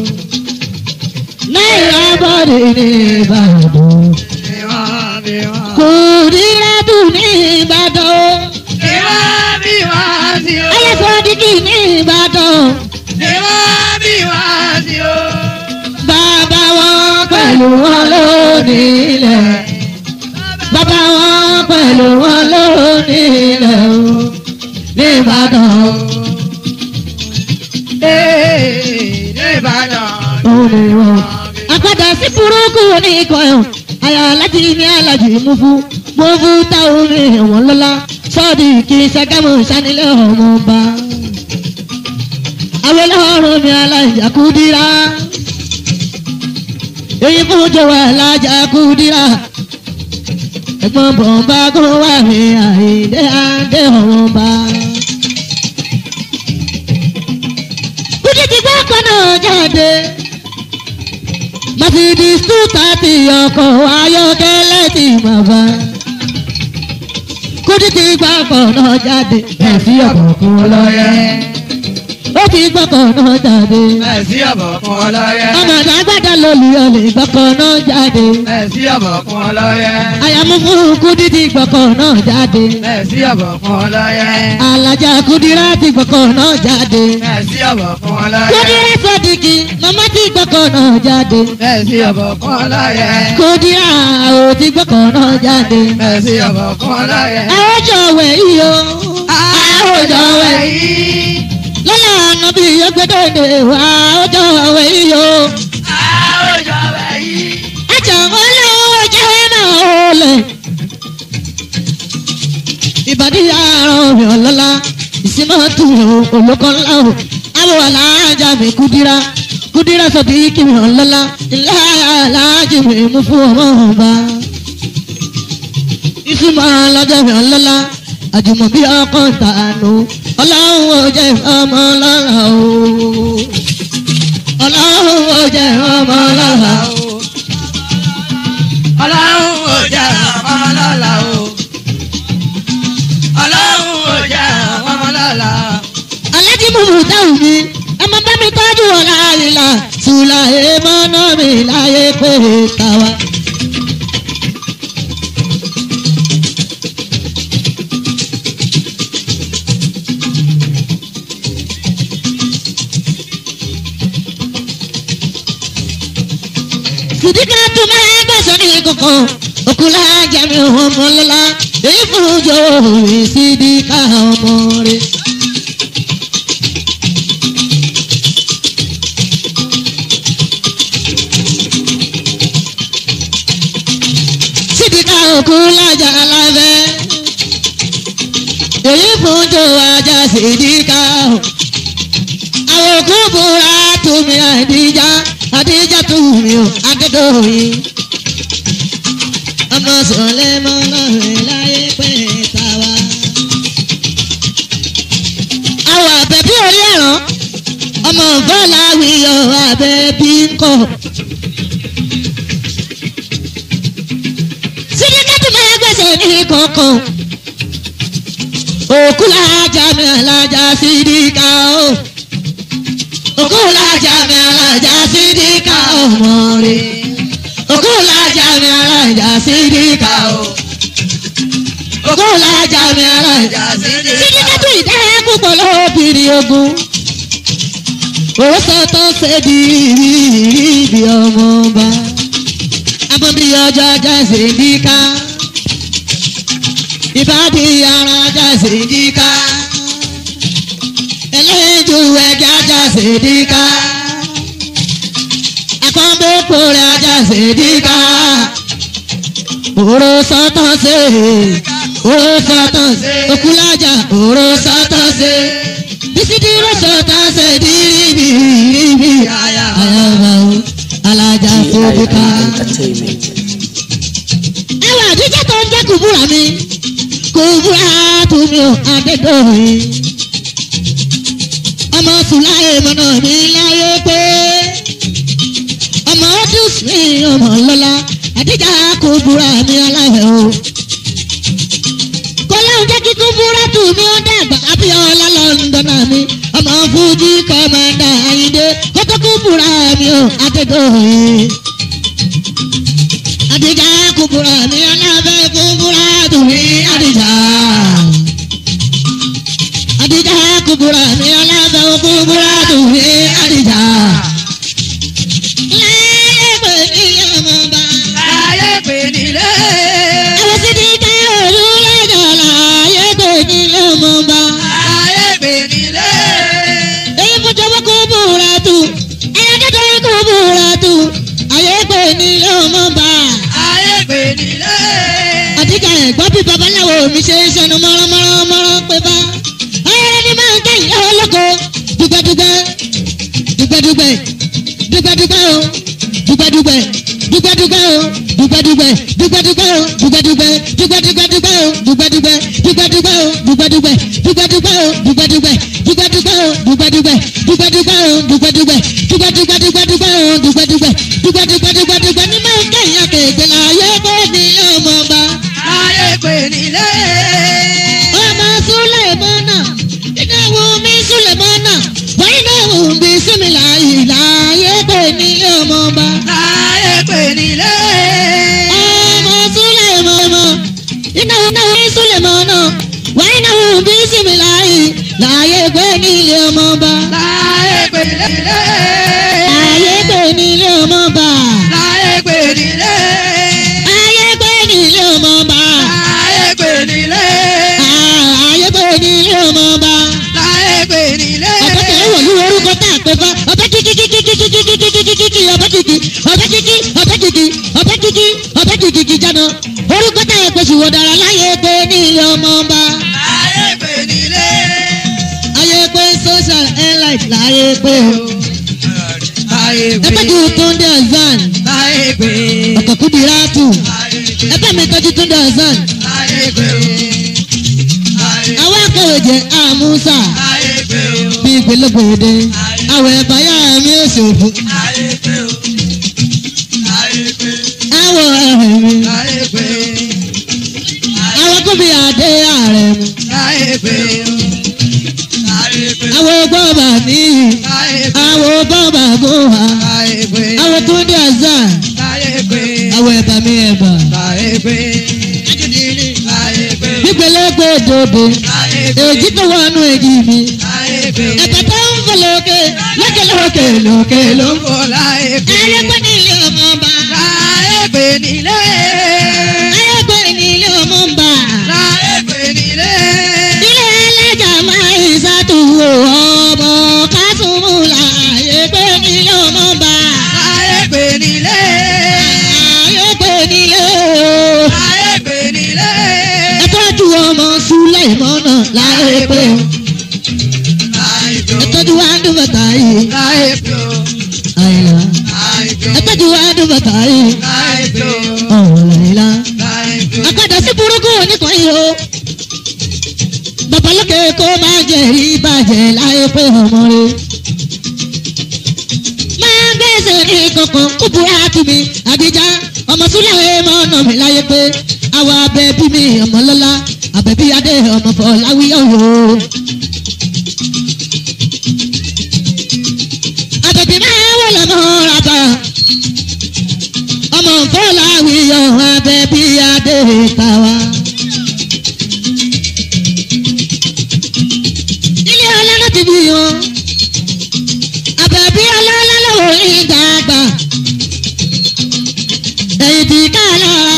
náírà bọ́dé nìbàdàn bí wọ́n bí wọ́n. kò rí ládùn nìbàdàn o bí wọ́n bí wọ́n sí o. ayẹ́sọ̀dìkì nìbàdàn. bí wọ́n bí wọ́n sí o. bàbá wọn pẹ̀lú wọn lónìí ilẹ̀ bàbá wọn pẹ̀lú wọn lónìí ilẹ̀ o nìbàdàn o ee ní ìbàdàn. òní wọn. àpàdà sí burúkú ní ìkọyọ̀ àyà láti ní alájì mú fún mú fún táwọn ní ẹ̀wọ̀n lọ́la sọ́ọ̀dì kì í ṣàgámù sanilẹ̀ ọmọ ọba. àwọn ọlọ́run mi alájà kúdírà èyí fún jọ̀wọ́ alájà kúdírà ẹ̀gbọ́n bọ̀ǹbà kó wà ní àìdé àdé ọmọ ọba. kúdí ti gbọ́ ọkọ̀ náà jáde. Mercedes two thirty ọkọ̀ ayọ́kẹ́lẹ́ ti bàbá. Kúdí ti gbọ́ ọkọ̀ náà jáde. Ẹ̀sí ọkọ̀ fún ọlọ́yẹ. Ó ti gbọ́kọ̀ náà jáde. Ẹ̀sí ọ̀bọ̀ fún ọlọ́yẹ. Ọmọdé agbádá lolùyọ lè gbọ́kọ̀ náà jáde. Ẹ̀sí ọ̀bọ̀ fún ọlọ́yẹ. Àyàmú fún Kúdí ti gbọ́kọ̀ náà jáde. Ẹ̀sí ọ̀bọ̀ fún ọlọ́yẹ. Alájà Kúdírá ti gbọ́kọ̀ náà jáde. Ẹ̀sí ọ̀bọ̀ fún ọlọ́yẹ. Kúdírá sọ́dìkì màmá ti gbọ́kọ̀ náà jáde. Ẹ̀sí ọ̀bọ̀ fún ọlọ́yẹ. Kúdírá ò ti gbọ́kọ̀ náà jáde. Ẹ̀sí ọ̀bọ̀ fún ọlọ́yẹ. àwòjọ wẹ̀ yìí o àwòjọ wẹ̀ yìí. lọ́la àná bí ọgbẹ́dọ̀dẹ̀ wà àwòjọ wẹ̀ yìí o àwòjọ wẹ̀ yìí. ẹ̀jẹ̀ olówó jẹ́ náà ó lẹ̀. ìbàdí àárọ̀ mi ọ̀lọ́lá ìsinmọ́ tù ú olóko ńlá o àwọ̀ aláàjà mi kúdírà kúdírà sọ̀tì kí mi ọ̀lọ́lá ilé aláàjì mi mú fún ọmọ ọba ìsúnmọ́ lọ́jọ́ mi ọlọ́lá àjùmọ̀ bí ọkọ̀ tànù ọlọ́run ò jẹ́ ọmọ lọ́la o ọlọ́run ò jẹ́ ọmọ lọ́la o ọlọ́run ò jẹ́ ọmọ lọ́la o. ọlọ́run ò jẹ́ ọmọ lọ́la. alájí mímú táwọn mi ẹ máa bá mi tọ́jú ọ̀la ìlà sùlà èèmọ̀ náà mi láyé pé tàwa. Sidika tún máa gbẹ̀sọ̀ ní kankan. Òkúla jẹ́mi ọmọ lọ́la. Èyí fún ojú òwe Sidika ọmọ rẹ̀. Sidika òkúla jà lábẹ́. Èyí fún ojú ajá Sidika o àwọn òkú búra tumi àdíjà àdíjà tumi ò adédọ̀yìn. ọmọ sọlẹ̀ mọ́ lọ́rẹ̀ láyé pẹ́ tàwa. àwọn àbẹ̀bí orí ẹ̀rọ ọmọ bọ́lá wíyọ àbẹ̀bí ńkọ. sídìkẹ́tù máa gbèsè ní kọ̀ọ̀kan. òkú làjà mi àlàjà sídìkà o. Oh okulaja mi alaja sidika ọmọre okulaja mi alaja sidika o okulaja mi alaja sidika tó ìdáyà púpọ̀ lóbìnrin ogun ó sọtọ́ ṣèdí ibi ọmọọba abọ́bí ọjọ́ ajá sidika ìbàdí ara ajá sidika ẹlẹ́jù ẹja ajá ṣèdíkà akọ́ńbẹ́pọ̀ rẹ̀ ajá ṣèdíkà òró sọ́tọ̀ ṣe òró sọ́tọ̀ ṣe okúlájà òró sọ́tọ̀ ṣe bisidiro sọ́tọ̀ ṣe dìrìbìrìbì ayaba o alájà ṣèdíkà. Entertainment. ẹwà àdíjà tó ń jẹ́ kùbúrà mi kùbúrà tùmí ò adédọ̀yìn ọmọ sùláyé mọ́nà mi láyé pé ọmọ ọdún sí ọmọ lọ́la àdíjà kò búra mi aláwẹ̀ o. kọ́láhùn jẹ́ kíkú búra tù mí ó dàgbà abíọ́lá lọ́ndọ̀nà mi ọmọ fújì kọ́mọ̀dà àyíndé kótó kú búra mi ó adédọ̀yìn. àdíjà kò búra mi aláwẹ̀ kú búra tù mí àdíjà àdìjà kúbúrà ní alábẹ́ kúbúrà tó ní àdìjà. láyé pé ní ọmọba. Láyé pè nílé. àwọn sì ti ká òru lẹ́jọ́ láyé pé ní ọmọba. Láyé pè nílé. èyí fún jọwọ́ kúbúrà tó ẹ̀ẹ́dẹ́gbẹ́ kúbúrà tó ayé pé ní ọmọba. Láyé pè nílé. àdìjà ẹ̀gbọ́n bí babaláwo mi ṣe ń ṣẹnu mọ́ránmọ́rán pé bá. ọ̀rẹ́ ni máa ń kẹ́yìn ọlọ́kọ̀ dùgbẹ́dùgbẹ́ dùgbẹ́dùgbẹ́ dùgbẹ́dùgbẹ́ o dùgbẹ́dùgbẹ́ dùgbẹ́dùgbẹ́ o dùgbẹ́dùgbẹ́ dùgbẹ́dùgbẹ́ o dùgbẹ́dùgbẹ́ dùgbẹ́dùgbẹ́ o dùgbẹ́dùgbẹ́ dùgbẹ́dùgbẹ́ o dùgbẹ́dùgbẹ́ dùgbẹ́dùgbẹ́ o dùgbẹ́dùgbẹ́ dùgbẹ́dùgbẹ́ o dùgbẹ́dùgbẹ́ dùgbẹ́dùgbẹ́ o dùgbẹ́dùgbẹ́ dùgbẹ́dùgbẹ́ dùgbẹ́dùgbẹ́ o dùgbẹ́dùgbẹ́ dùgbẹ́dùgbẹ́ dùgbẹ́dùgbẹ́ ní máa ń kẹ́yìn akéèké láyé bó ní ọmọ bá Láyé pè nílé. ọmọ Sùlẹ̀mọ́nà ìnáwó mi Sùlẹ̀mọ́nà wọ́n ìnáwó mi símìlà ìlàyé pé nílé ọmọọba. Láyé pè nílé. ọmọ Sùlẹ̀mọ́nà ìnáwó mi Sùlẹ̀mọ́nà wọ́n ìnáwó mi símìlà ìlàyé pé nílé ọmọọba. Láyé pè nílé. ayé pé nílé ọmọọba. Láyé pè nílé. ayé pé nílé ọmọọba. Láyé pè nílé. ayé pé nílé ọmọọba. Láyé pè nílé. ọbẹ̀ kẹ̀lẹ́ wọ̀ ní orúkọ tá a pè fún ọbẹ̀ kíkí kíkí kíkí kíkí kíkí kíkí ọbẹ̀ kíkí ọbẹ̀ kíkí ọbẹ̀ kíkí ọbẹ̀ kíkí ọbẹ̀ kíkí kíkí jáná orúkọ tá a pè sí wọ̀dàrà láyé pé ní ilé ọmọ ọba Láyé pè nílé. ayé pé social airline láyé pé o Láyé pè. ẹgbẹ́ kí o tó ń dé ọ̀zán Láyé pè. ọkọ̀ kúbi ráàtù Láyé pè. ẹgbẹ́ mi tọ́jú tó ń dé ọ̀zán Láyé pè. Láyé àwọn akọ̀wé jẹ́ àmúṣà Láyé pè. bíi gbẹlẹ́gbẹ̀dẹ àwẹ̀ báyà mi ò ṣòfò Láyé pè. Láyé pè. àwọ̀ ẹ̀rẹ̀ mi Láyé pè. àwọn kúbi àdé ààrẹ mi. Láyé pè. Láyé pè. àwọn bọ́ọ̀bà níyì Láyé pè. àwọn bọ́ọ̀bà gòhà Láyé pè. àwọn tó dé àzá Láyé pè. àwọn ẹ̀bà mi ẹ̀bà. Láyé pè. Láyé pè. gbígbélégbé dòdò Láyé pè. èjì tó wọnú èjì mi Láyé pè. ẹ̀bà tó ń fò lókè lókè lókè lókè ló ń fò. Láyé pè. ayé pé ní ilé ọmọ ọba nílé. ayé pé nílé ọmọ ń bà. láyé pé nílé. ilé ẹlẹ́jà máa ń ṣàtúwò ọmọ kásùnmù láàyè pé nílé ọmọ ń bà. láyé pé nílé. ayé pé nílé o. láyé pé nílé. ẹ tọ́jú ọmọ súlẹ̀ ìmọ̀nà láyé pé o. láyé pé ẹ tọ́jú wàndùn bàtà yìí. láyé pé àyìnlá. láyé pé ẹ tọ́jú wàndùn bàtà yìí. láyé pé ọ̀rọ̀ àyìnlá. láyé pé. akadà sí burúkú nìkan yìí o. babalókè kó máa jẹ ìbàjẹ́ láyé pé ọmọ rẹ. máa gbèsè ní kankan kúbúrá tù mí àdìjá ọmọ súlẹ̀ mọ́ ọ̀nà mi láyé pé àwọn abẹ́bí mi ọmọ lọ́lá abẹ́bí adé ọmọ fọláwíyọ̀ o. abẹ́bí máa wọlé mọ́ rábà ọmọ fọláwíyọ̀ abẹ́bí adé tàwa. ilé ọlọ́lá ti bí wọn àbẹ̀bí ọlọ́lá lọ́wọ́ ìdàgbà ẹ̀yìn tí ká lára.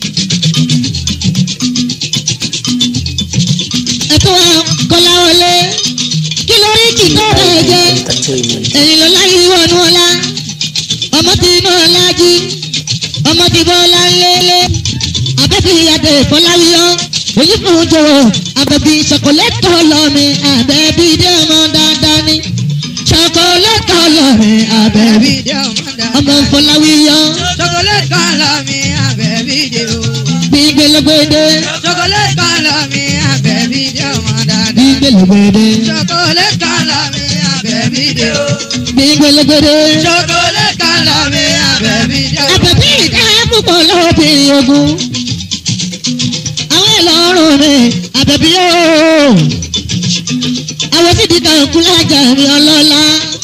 ẹ̀tọ́ kọláwọlé kí lórí kì í kọ́ ẹ̀ jẹ́ Entertainment. ẹ̀yìn ló láyé wọnú ọlá ọmọ tí iná ọlá jí ọmọ tí bọ́lá ń lélẹ̀ abẹ́bí adé fọláwíyọ́ èyí fún jòwò abẹ́bí ṣọkọlẹ́tọ̀ lọ́mi abẹ́bí dé ọmọ dáadáa ní ṣọkọlẹ́tọ̀ lọ́mi abẹ́bí Àbẹ̀bí dé ọmọ dáadáa. ọmọ fọláwíyọ́ Chocolate kan lọ mi àbẹ̀bí dé o. gbígbélégbédé Chocolate kan lọ mi àbẹ̀bí dé ọmọ dáadáa. gbígbélégbédé Chocolate kan lọ mi àbẹ̀bí dé o. gbígbélégbédé Chocolate kan lọ mi àbẹ̀bí dé o. abẹ́bí ìdá púpọ̀ lọ́bìnrin ogun àwọn ìlọrùn mi abẹ́bí yóò àwọn tí dídá òkú lájà mi ọlọ́lá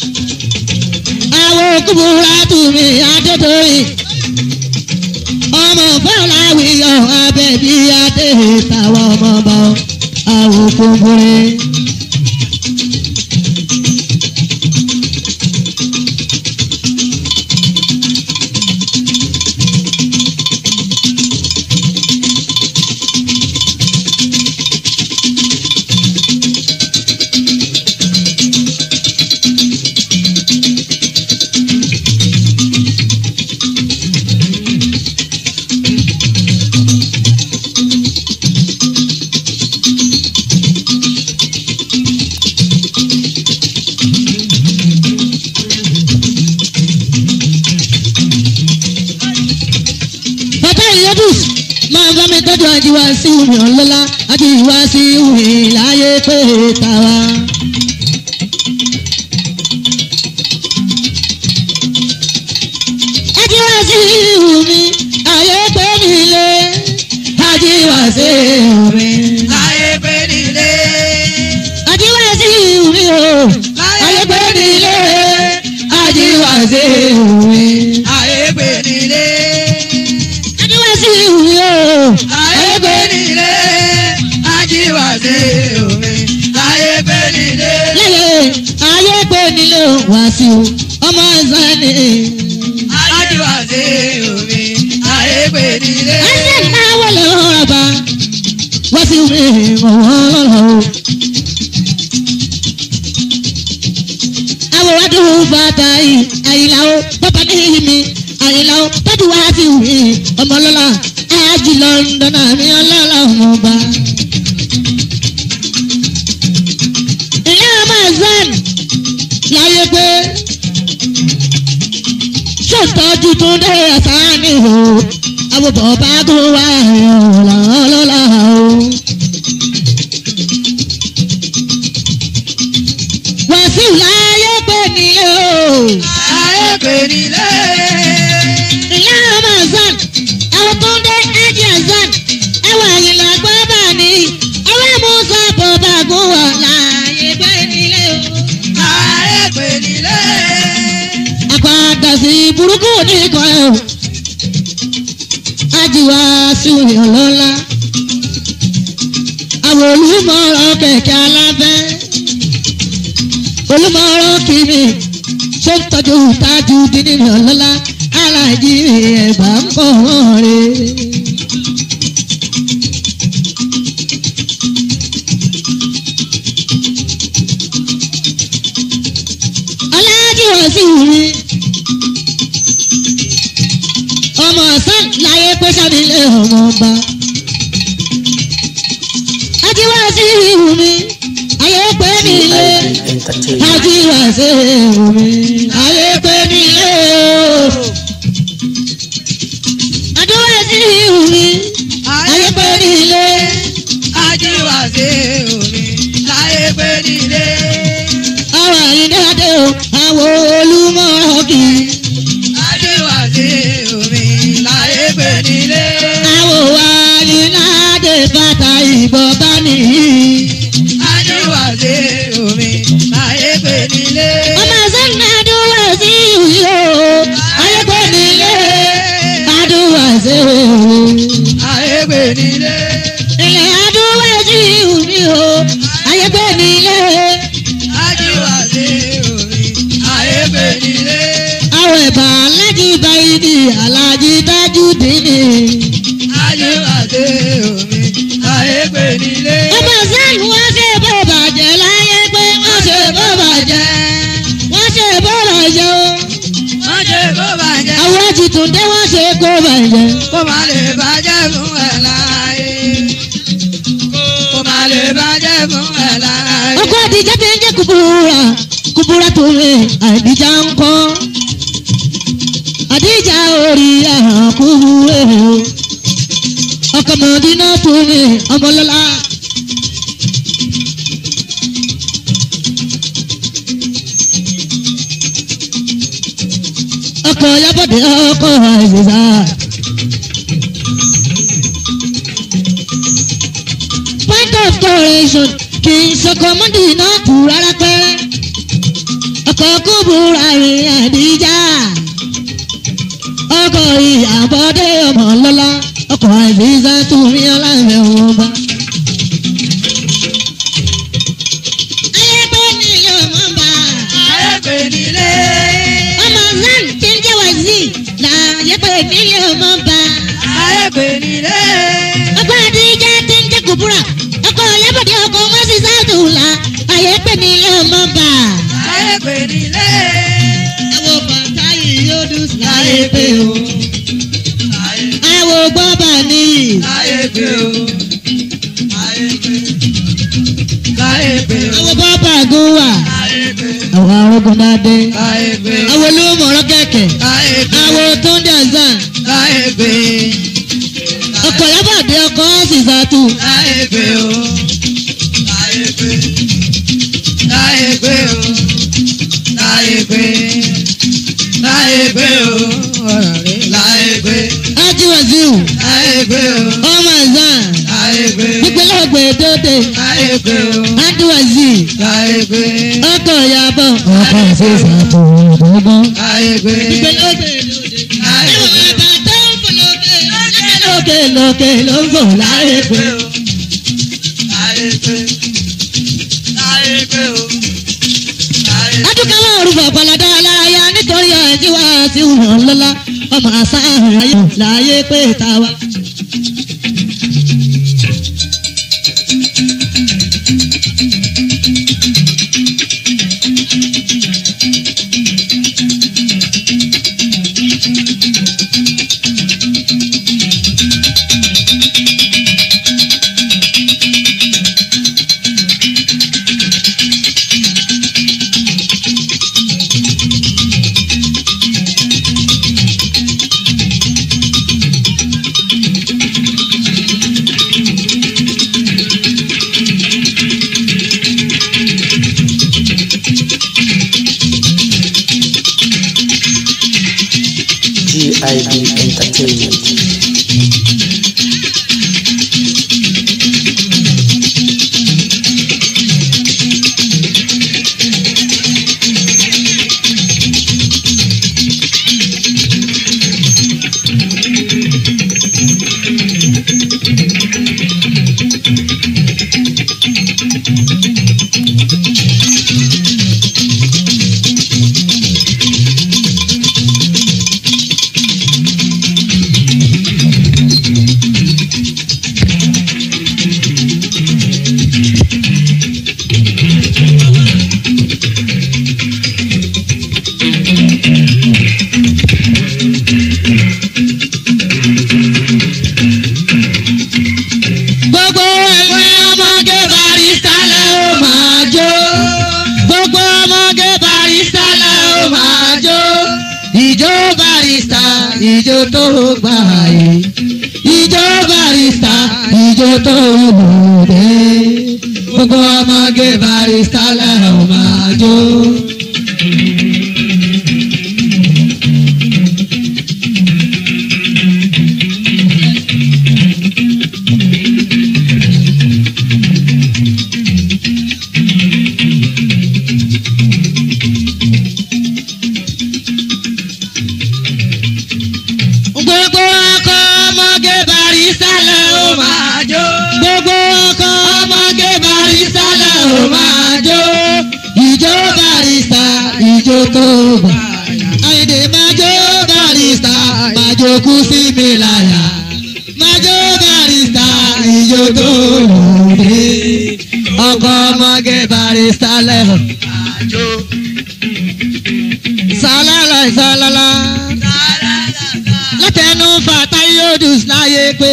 àwọn òkúbúra tù mí adédọ́yìn ọmọ fọláwíyọ abẹ́bí adé táwọn ọmọ bá àwọn òkúbúrẹ́. bàbá ìyẹ́dùs máa bá mi tọ́jú àjíwá sí omi ọ̀lọ́lá àjíwá sí omi láyé pé tàwa. àjíwá sí omi ayé pé nílé àjíwá sí omi. Láyé pé nílé. àjíwá sí omi o ayé pé nílé àjíwá sí omi. Láyé pé nílé. àjíwá sí omi o Láyé pé nílé. Ajíwá sí omi. Láyé pé nílé. lẹ́yìn ayé pé nílé wàásù ọmọ ìsánì. Ajíwá sí omi. Láyé pé nílé. ẹsẹ̀ máa wọlé ọ̀rọ̀ bá wàásù mi mọ̀ wọ́n lọ́rọ̀ o. àwọn adùn bàtà yìí àyìnlá o bàbá ní mi àyìnlá o tọ́jú wàásù mi ọmọlọ́lá àjì lọ́ndọ̀nà mi ọlọ́lá ọmọọba. ìyá ọmọ ẹ̀sán láyé pé ṣòtọ́jú tó dé ẹ̀sán ni o àwòbọ̀ bá tó wá ọ̀la ọlọ́lá o. wàásù láyé pé nílé o Láyé pé nílé. ìyá ọmọ ẹ̀sán àwọn tó ń dé ájì ẹ̀sán ẹwà ìlà gbọ́dọ̀ ní ọwọ́ musa bọ̀ bá gún wà láyé pé nílé o. Láyé pé nílé. àpàdà sí burúkú nìkan ẹ̀ o. ajiwa sùnì ọlọ́lá. àwọn olùmọ̀ràn kẹ̀kẹ́ alábẹ́. olùmọ̀ràn kìíní ṣé ń tọ́jú tájú dínní ọlọ́lá. aláàjì ẹ̀bà ń kọ́ wọn rè. aláàjì wọ̀ sí mi. ọmọ ọ̀sán láyé pé sábìlẹ̀ ọmọ ọba. ajíwá sí ìhù mi ayé pé nílé. GIB Entertainment. ajíwá sí ìhù mi ayé pé nílé o. adúwá sí ìhù mi ayé pé nílé. ajíwàsí omi láyé pé nílé. àwọn àyíndé o àwọn olúmọ̀ kì í. ajíwàsí omi láyé pé nílé. àwọn àyíndé bàtà ìbọn bá nìyí. ajíwàsí omi láyé pé nílé. ọmọ sẹ́ni adúwà sí ìwúyò ayé pé nílé. adúwà sí ìwúyò. láyé pé nílé. ilẹ̀ adúwà sí ìwúyò ayé pé nílé. ajíwàsí omi láyé pé nílé. àwọn ẹ̀bà alájí báyìí alájí dájú dínì. ajíwàsí omi láyé pé nílé. ọmọ sẹ́ni wọ́n ṣe bó bàjẹ́ láyé pé wọ́n ṣe bó bàjẹ́. wọ́n ṣe bó bàjẹ́ o. wọ́n ṣe kó bàjẹ́. àwọn jìtúndé wọ́n ṣe kó bàjẹ́. kó má lè bàjẹ́ fún ẹ láyé. kó má lè bàjẹ́ fún ẹ láyé. ọkọ àdìjá ti ń jẹ́ kúbúrà kúbúrà tó lè àdìjá ń kọ́. àdìjá orí àhàn kúbúrè o. ọkọ mọ̀dínà tó lè ọmọlọ́lá. ọkọ yabọ̀dé ọkọ àìsèṣà. point of correction kì í sọkọ mọ́dínà kù rárá pẹ́rẹ́. ọkọ̀ kúbúra rìn àdíjà. ọkọ̀ ìyàbọ̀dé ọmọ lọ́lá. ọkọ̀ àìsíṣà tún rí ọlọ́run wọn bá. ayé pé ní ọmọ bá. ayé pé nílé. ọmọ zan tí ń jẹ́ wáyé láyé pé ní ọmọ bá. ayé pé nílé. ọkọ̀ àdíjà tí ń jẹ́ kúbúra. ọkọ̀ ìyàbọ̀dé ọkọ̀ wọn sì sáàtúlà. ayé pé ní ọmọ bá. ayé pé nílé. àwọn bàtà yìí yóò dùn sí ayé pé o. àwọn gbọ́bà níyì. ayé pé o. ayé pé. ayé pé o. àwọn bọ́bà gún wà. ayé pé. àwọn arógun dáadé. ayé pé. àwọn olómọ̀ọ́rọ́ kẹ̀kẹ́. ayé pé. àwọn tó ń dẹ̀sán. ayé pé. ọkọ̀ yábàdé ọkọ̀ sísàtù. ayé pé o. ayé pé. ayé pé o. ayé pé. ayé pé o. ọ̀rọ̀ rẹ̀ láyé pé. ajiwaziu. ayé pé o. ọmọ ẹ̀sán. ayé pé. pípẹ́lẹ́gbẹ̀ dóde. ayé pé o. adúwàzì. ayé pé. ọkọ̀ yabọ̀. ọkọ̀ sísàtù ìdógún. ayé pé. pípẹ́lẹ́gbẹ̀ dóde. ayé ẹ̀wọ̀n pé. ẹ̀bà tó ń fò lókè. lókè lókè ló ń fò láyé pé. ayé pé. ayé pé o. ayé pé. adúgbò orúkọ ọ̀pọ̀lọdá alárayá nítorí àjíwá sí wọn lọ́lá ọmọ àṣà àyè láyé pé tàwa. GIB Entertainment. ìjó tó gbà yìí ìjó barista ìjó tó lòdì gbogbo ọmọge barista lẹ́hìn máa jó. gbogbo ọkọ ọmọge barista lẹ́hìn máa jó. gbogbo ọkọ ọmọge barista lẹ́hìn máa jó. ìjó barista ìjó tó gbà. àyìndé máa jó barista máa jókòó sí mi láyà. máa jó barista ìjó tó lòdì. ọkọ ọmọge barista lẹ́hìn. sálálà sálálà látẹnu fàtà yóò dùn láyé pé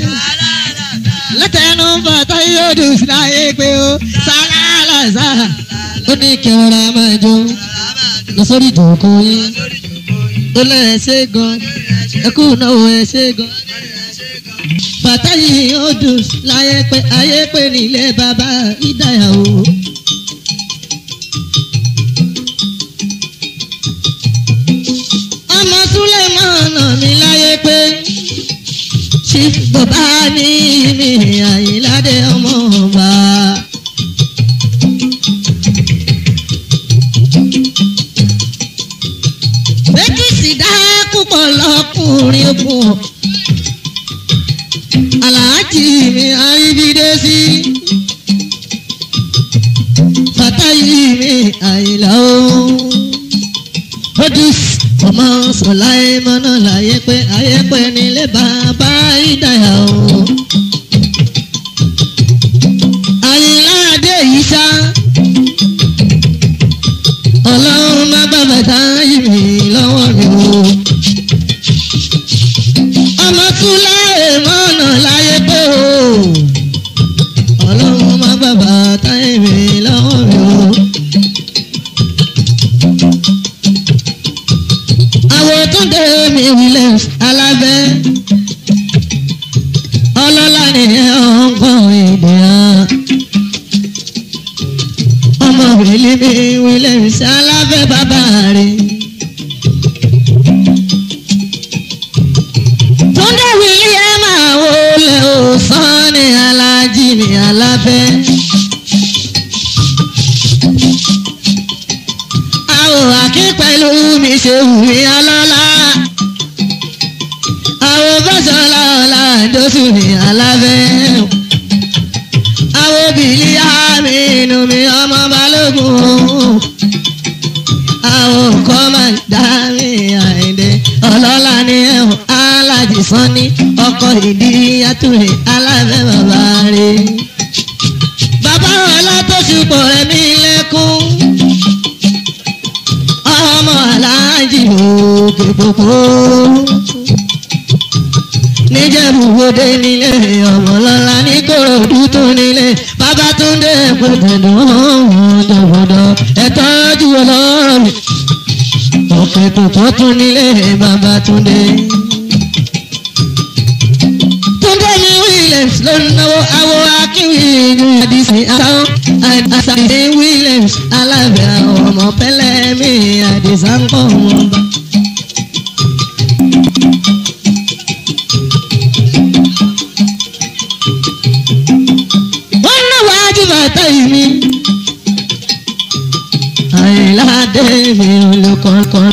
látẹnu fàtà yóò dùn láyé pé ó sálálà sá ó ní kí ọ̀rọ̀ máa jó lọ sórí ìjòkó yín ó lọ ẹsẹ̀ gan ẹkú náà ẹsẹ̀ gan fàtà yìí ó dùn láyé pé ayé pé nílé bàbá ìdáyàwó. ọmọ súlẹ̀mọ́nà mi láyé pé ṣí bàbá ní mi àyíládé ọmọ ọba. méjìsì dá púpọ̀ lọ́kùnrin pọ̀ aláàjì mi àríbídé sí fàtáyì mi àyílá o odus ọmọ sọlá ẹmọ́nà láyé pé ayé pé nílé bàbá ìdáyà o. àyìnláàdé yìí sá ọlọ́run má bàbá táyì mi lọ́wọ́ mi o. ọmọ sọlá ẹmọ́nà láyé pé o. ọlọ́run má bàbá táyì mi lọ́wọ́ mi o. àwọn tó ń dé mi williams alábẹ́ ọlọ́lá ni ọ̀gbọ́n èdè hàn ọmọ wìlí mi williams alábẹ́ bàbá rẹ̀. túndé wìlí ẹ máa wọlé òsán ní alájí mi alábẹ́. àwọn àkí pẹ̀lú mi ṣe wù mí ọlọ́lá. àwọn bọ́sọ̀lá ọ̀la ìdóṣù mi alábẹ́. àwọn obìnrin yá mi inú mi ọmọ balógun. àwọn nǹkan máa ń dá mi àìdè ọlọ́lá ní ẹ̀hún alájì sanni ọkọ̀ ìdí yàtúrẹ̀ alábẹ́ bàbá rẹ̀. bàbá ọlá tó ṣùpọ̀ rẹ̀ mí lẹ́kún ọmọ aláàjì òkè pòpò. níjẹ̀bùwọ́dé nílé ọmọlọ́lá ní kòròdú tó nílé babatunde pẹ̀tẹ̀dọ̀ ọ̀dọ̀bọ̀dọ̀ ẹ̀tọ́jú ọlọ́rọ̀ mi. òkè pòpò tún nílé babatunde. Túndé ní Williams ló ń náwó awo akínwí ní àdìsí àtàwọn àṣàdé Williams alábẹ́ àwọn ọmọ pẹ́lẹ́ mi àdìsá ń kọ́ wọn bá. wọ́n náwó ajíbàtà yìí mi. àyìnládé mi olùkọ́kọ́.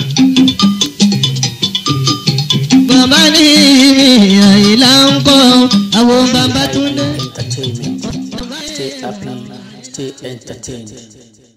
bàbá ní mi àyìnlá ń kọ́ àwọn bàbá tún dé. Entertainment. Stay happy, stay entertained.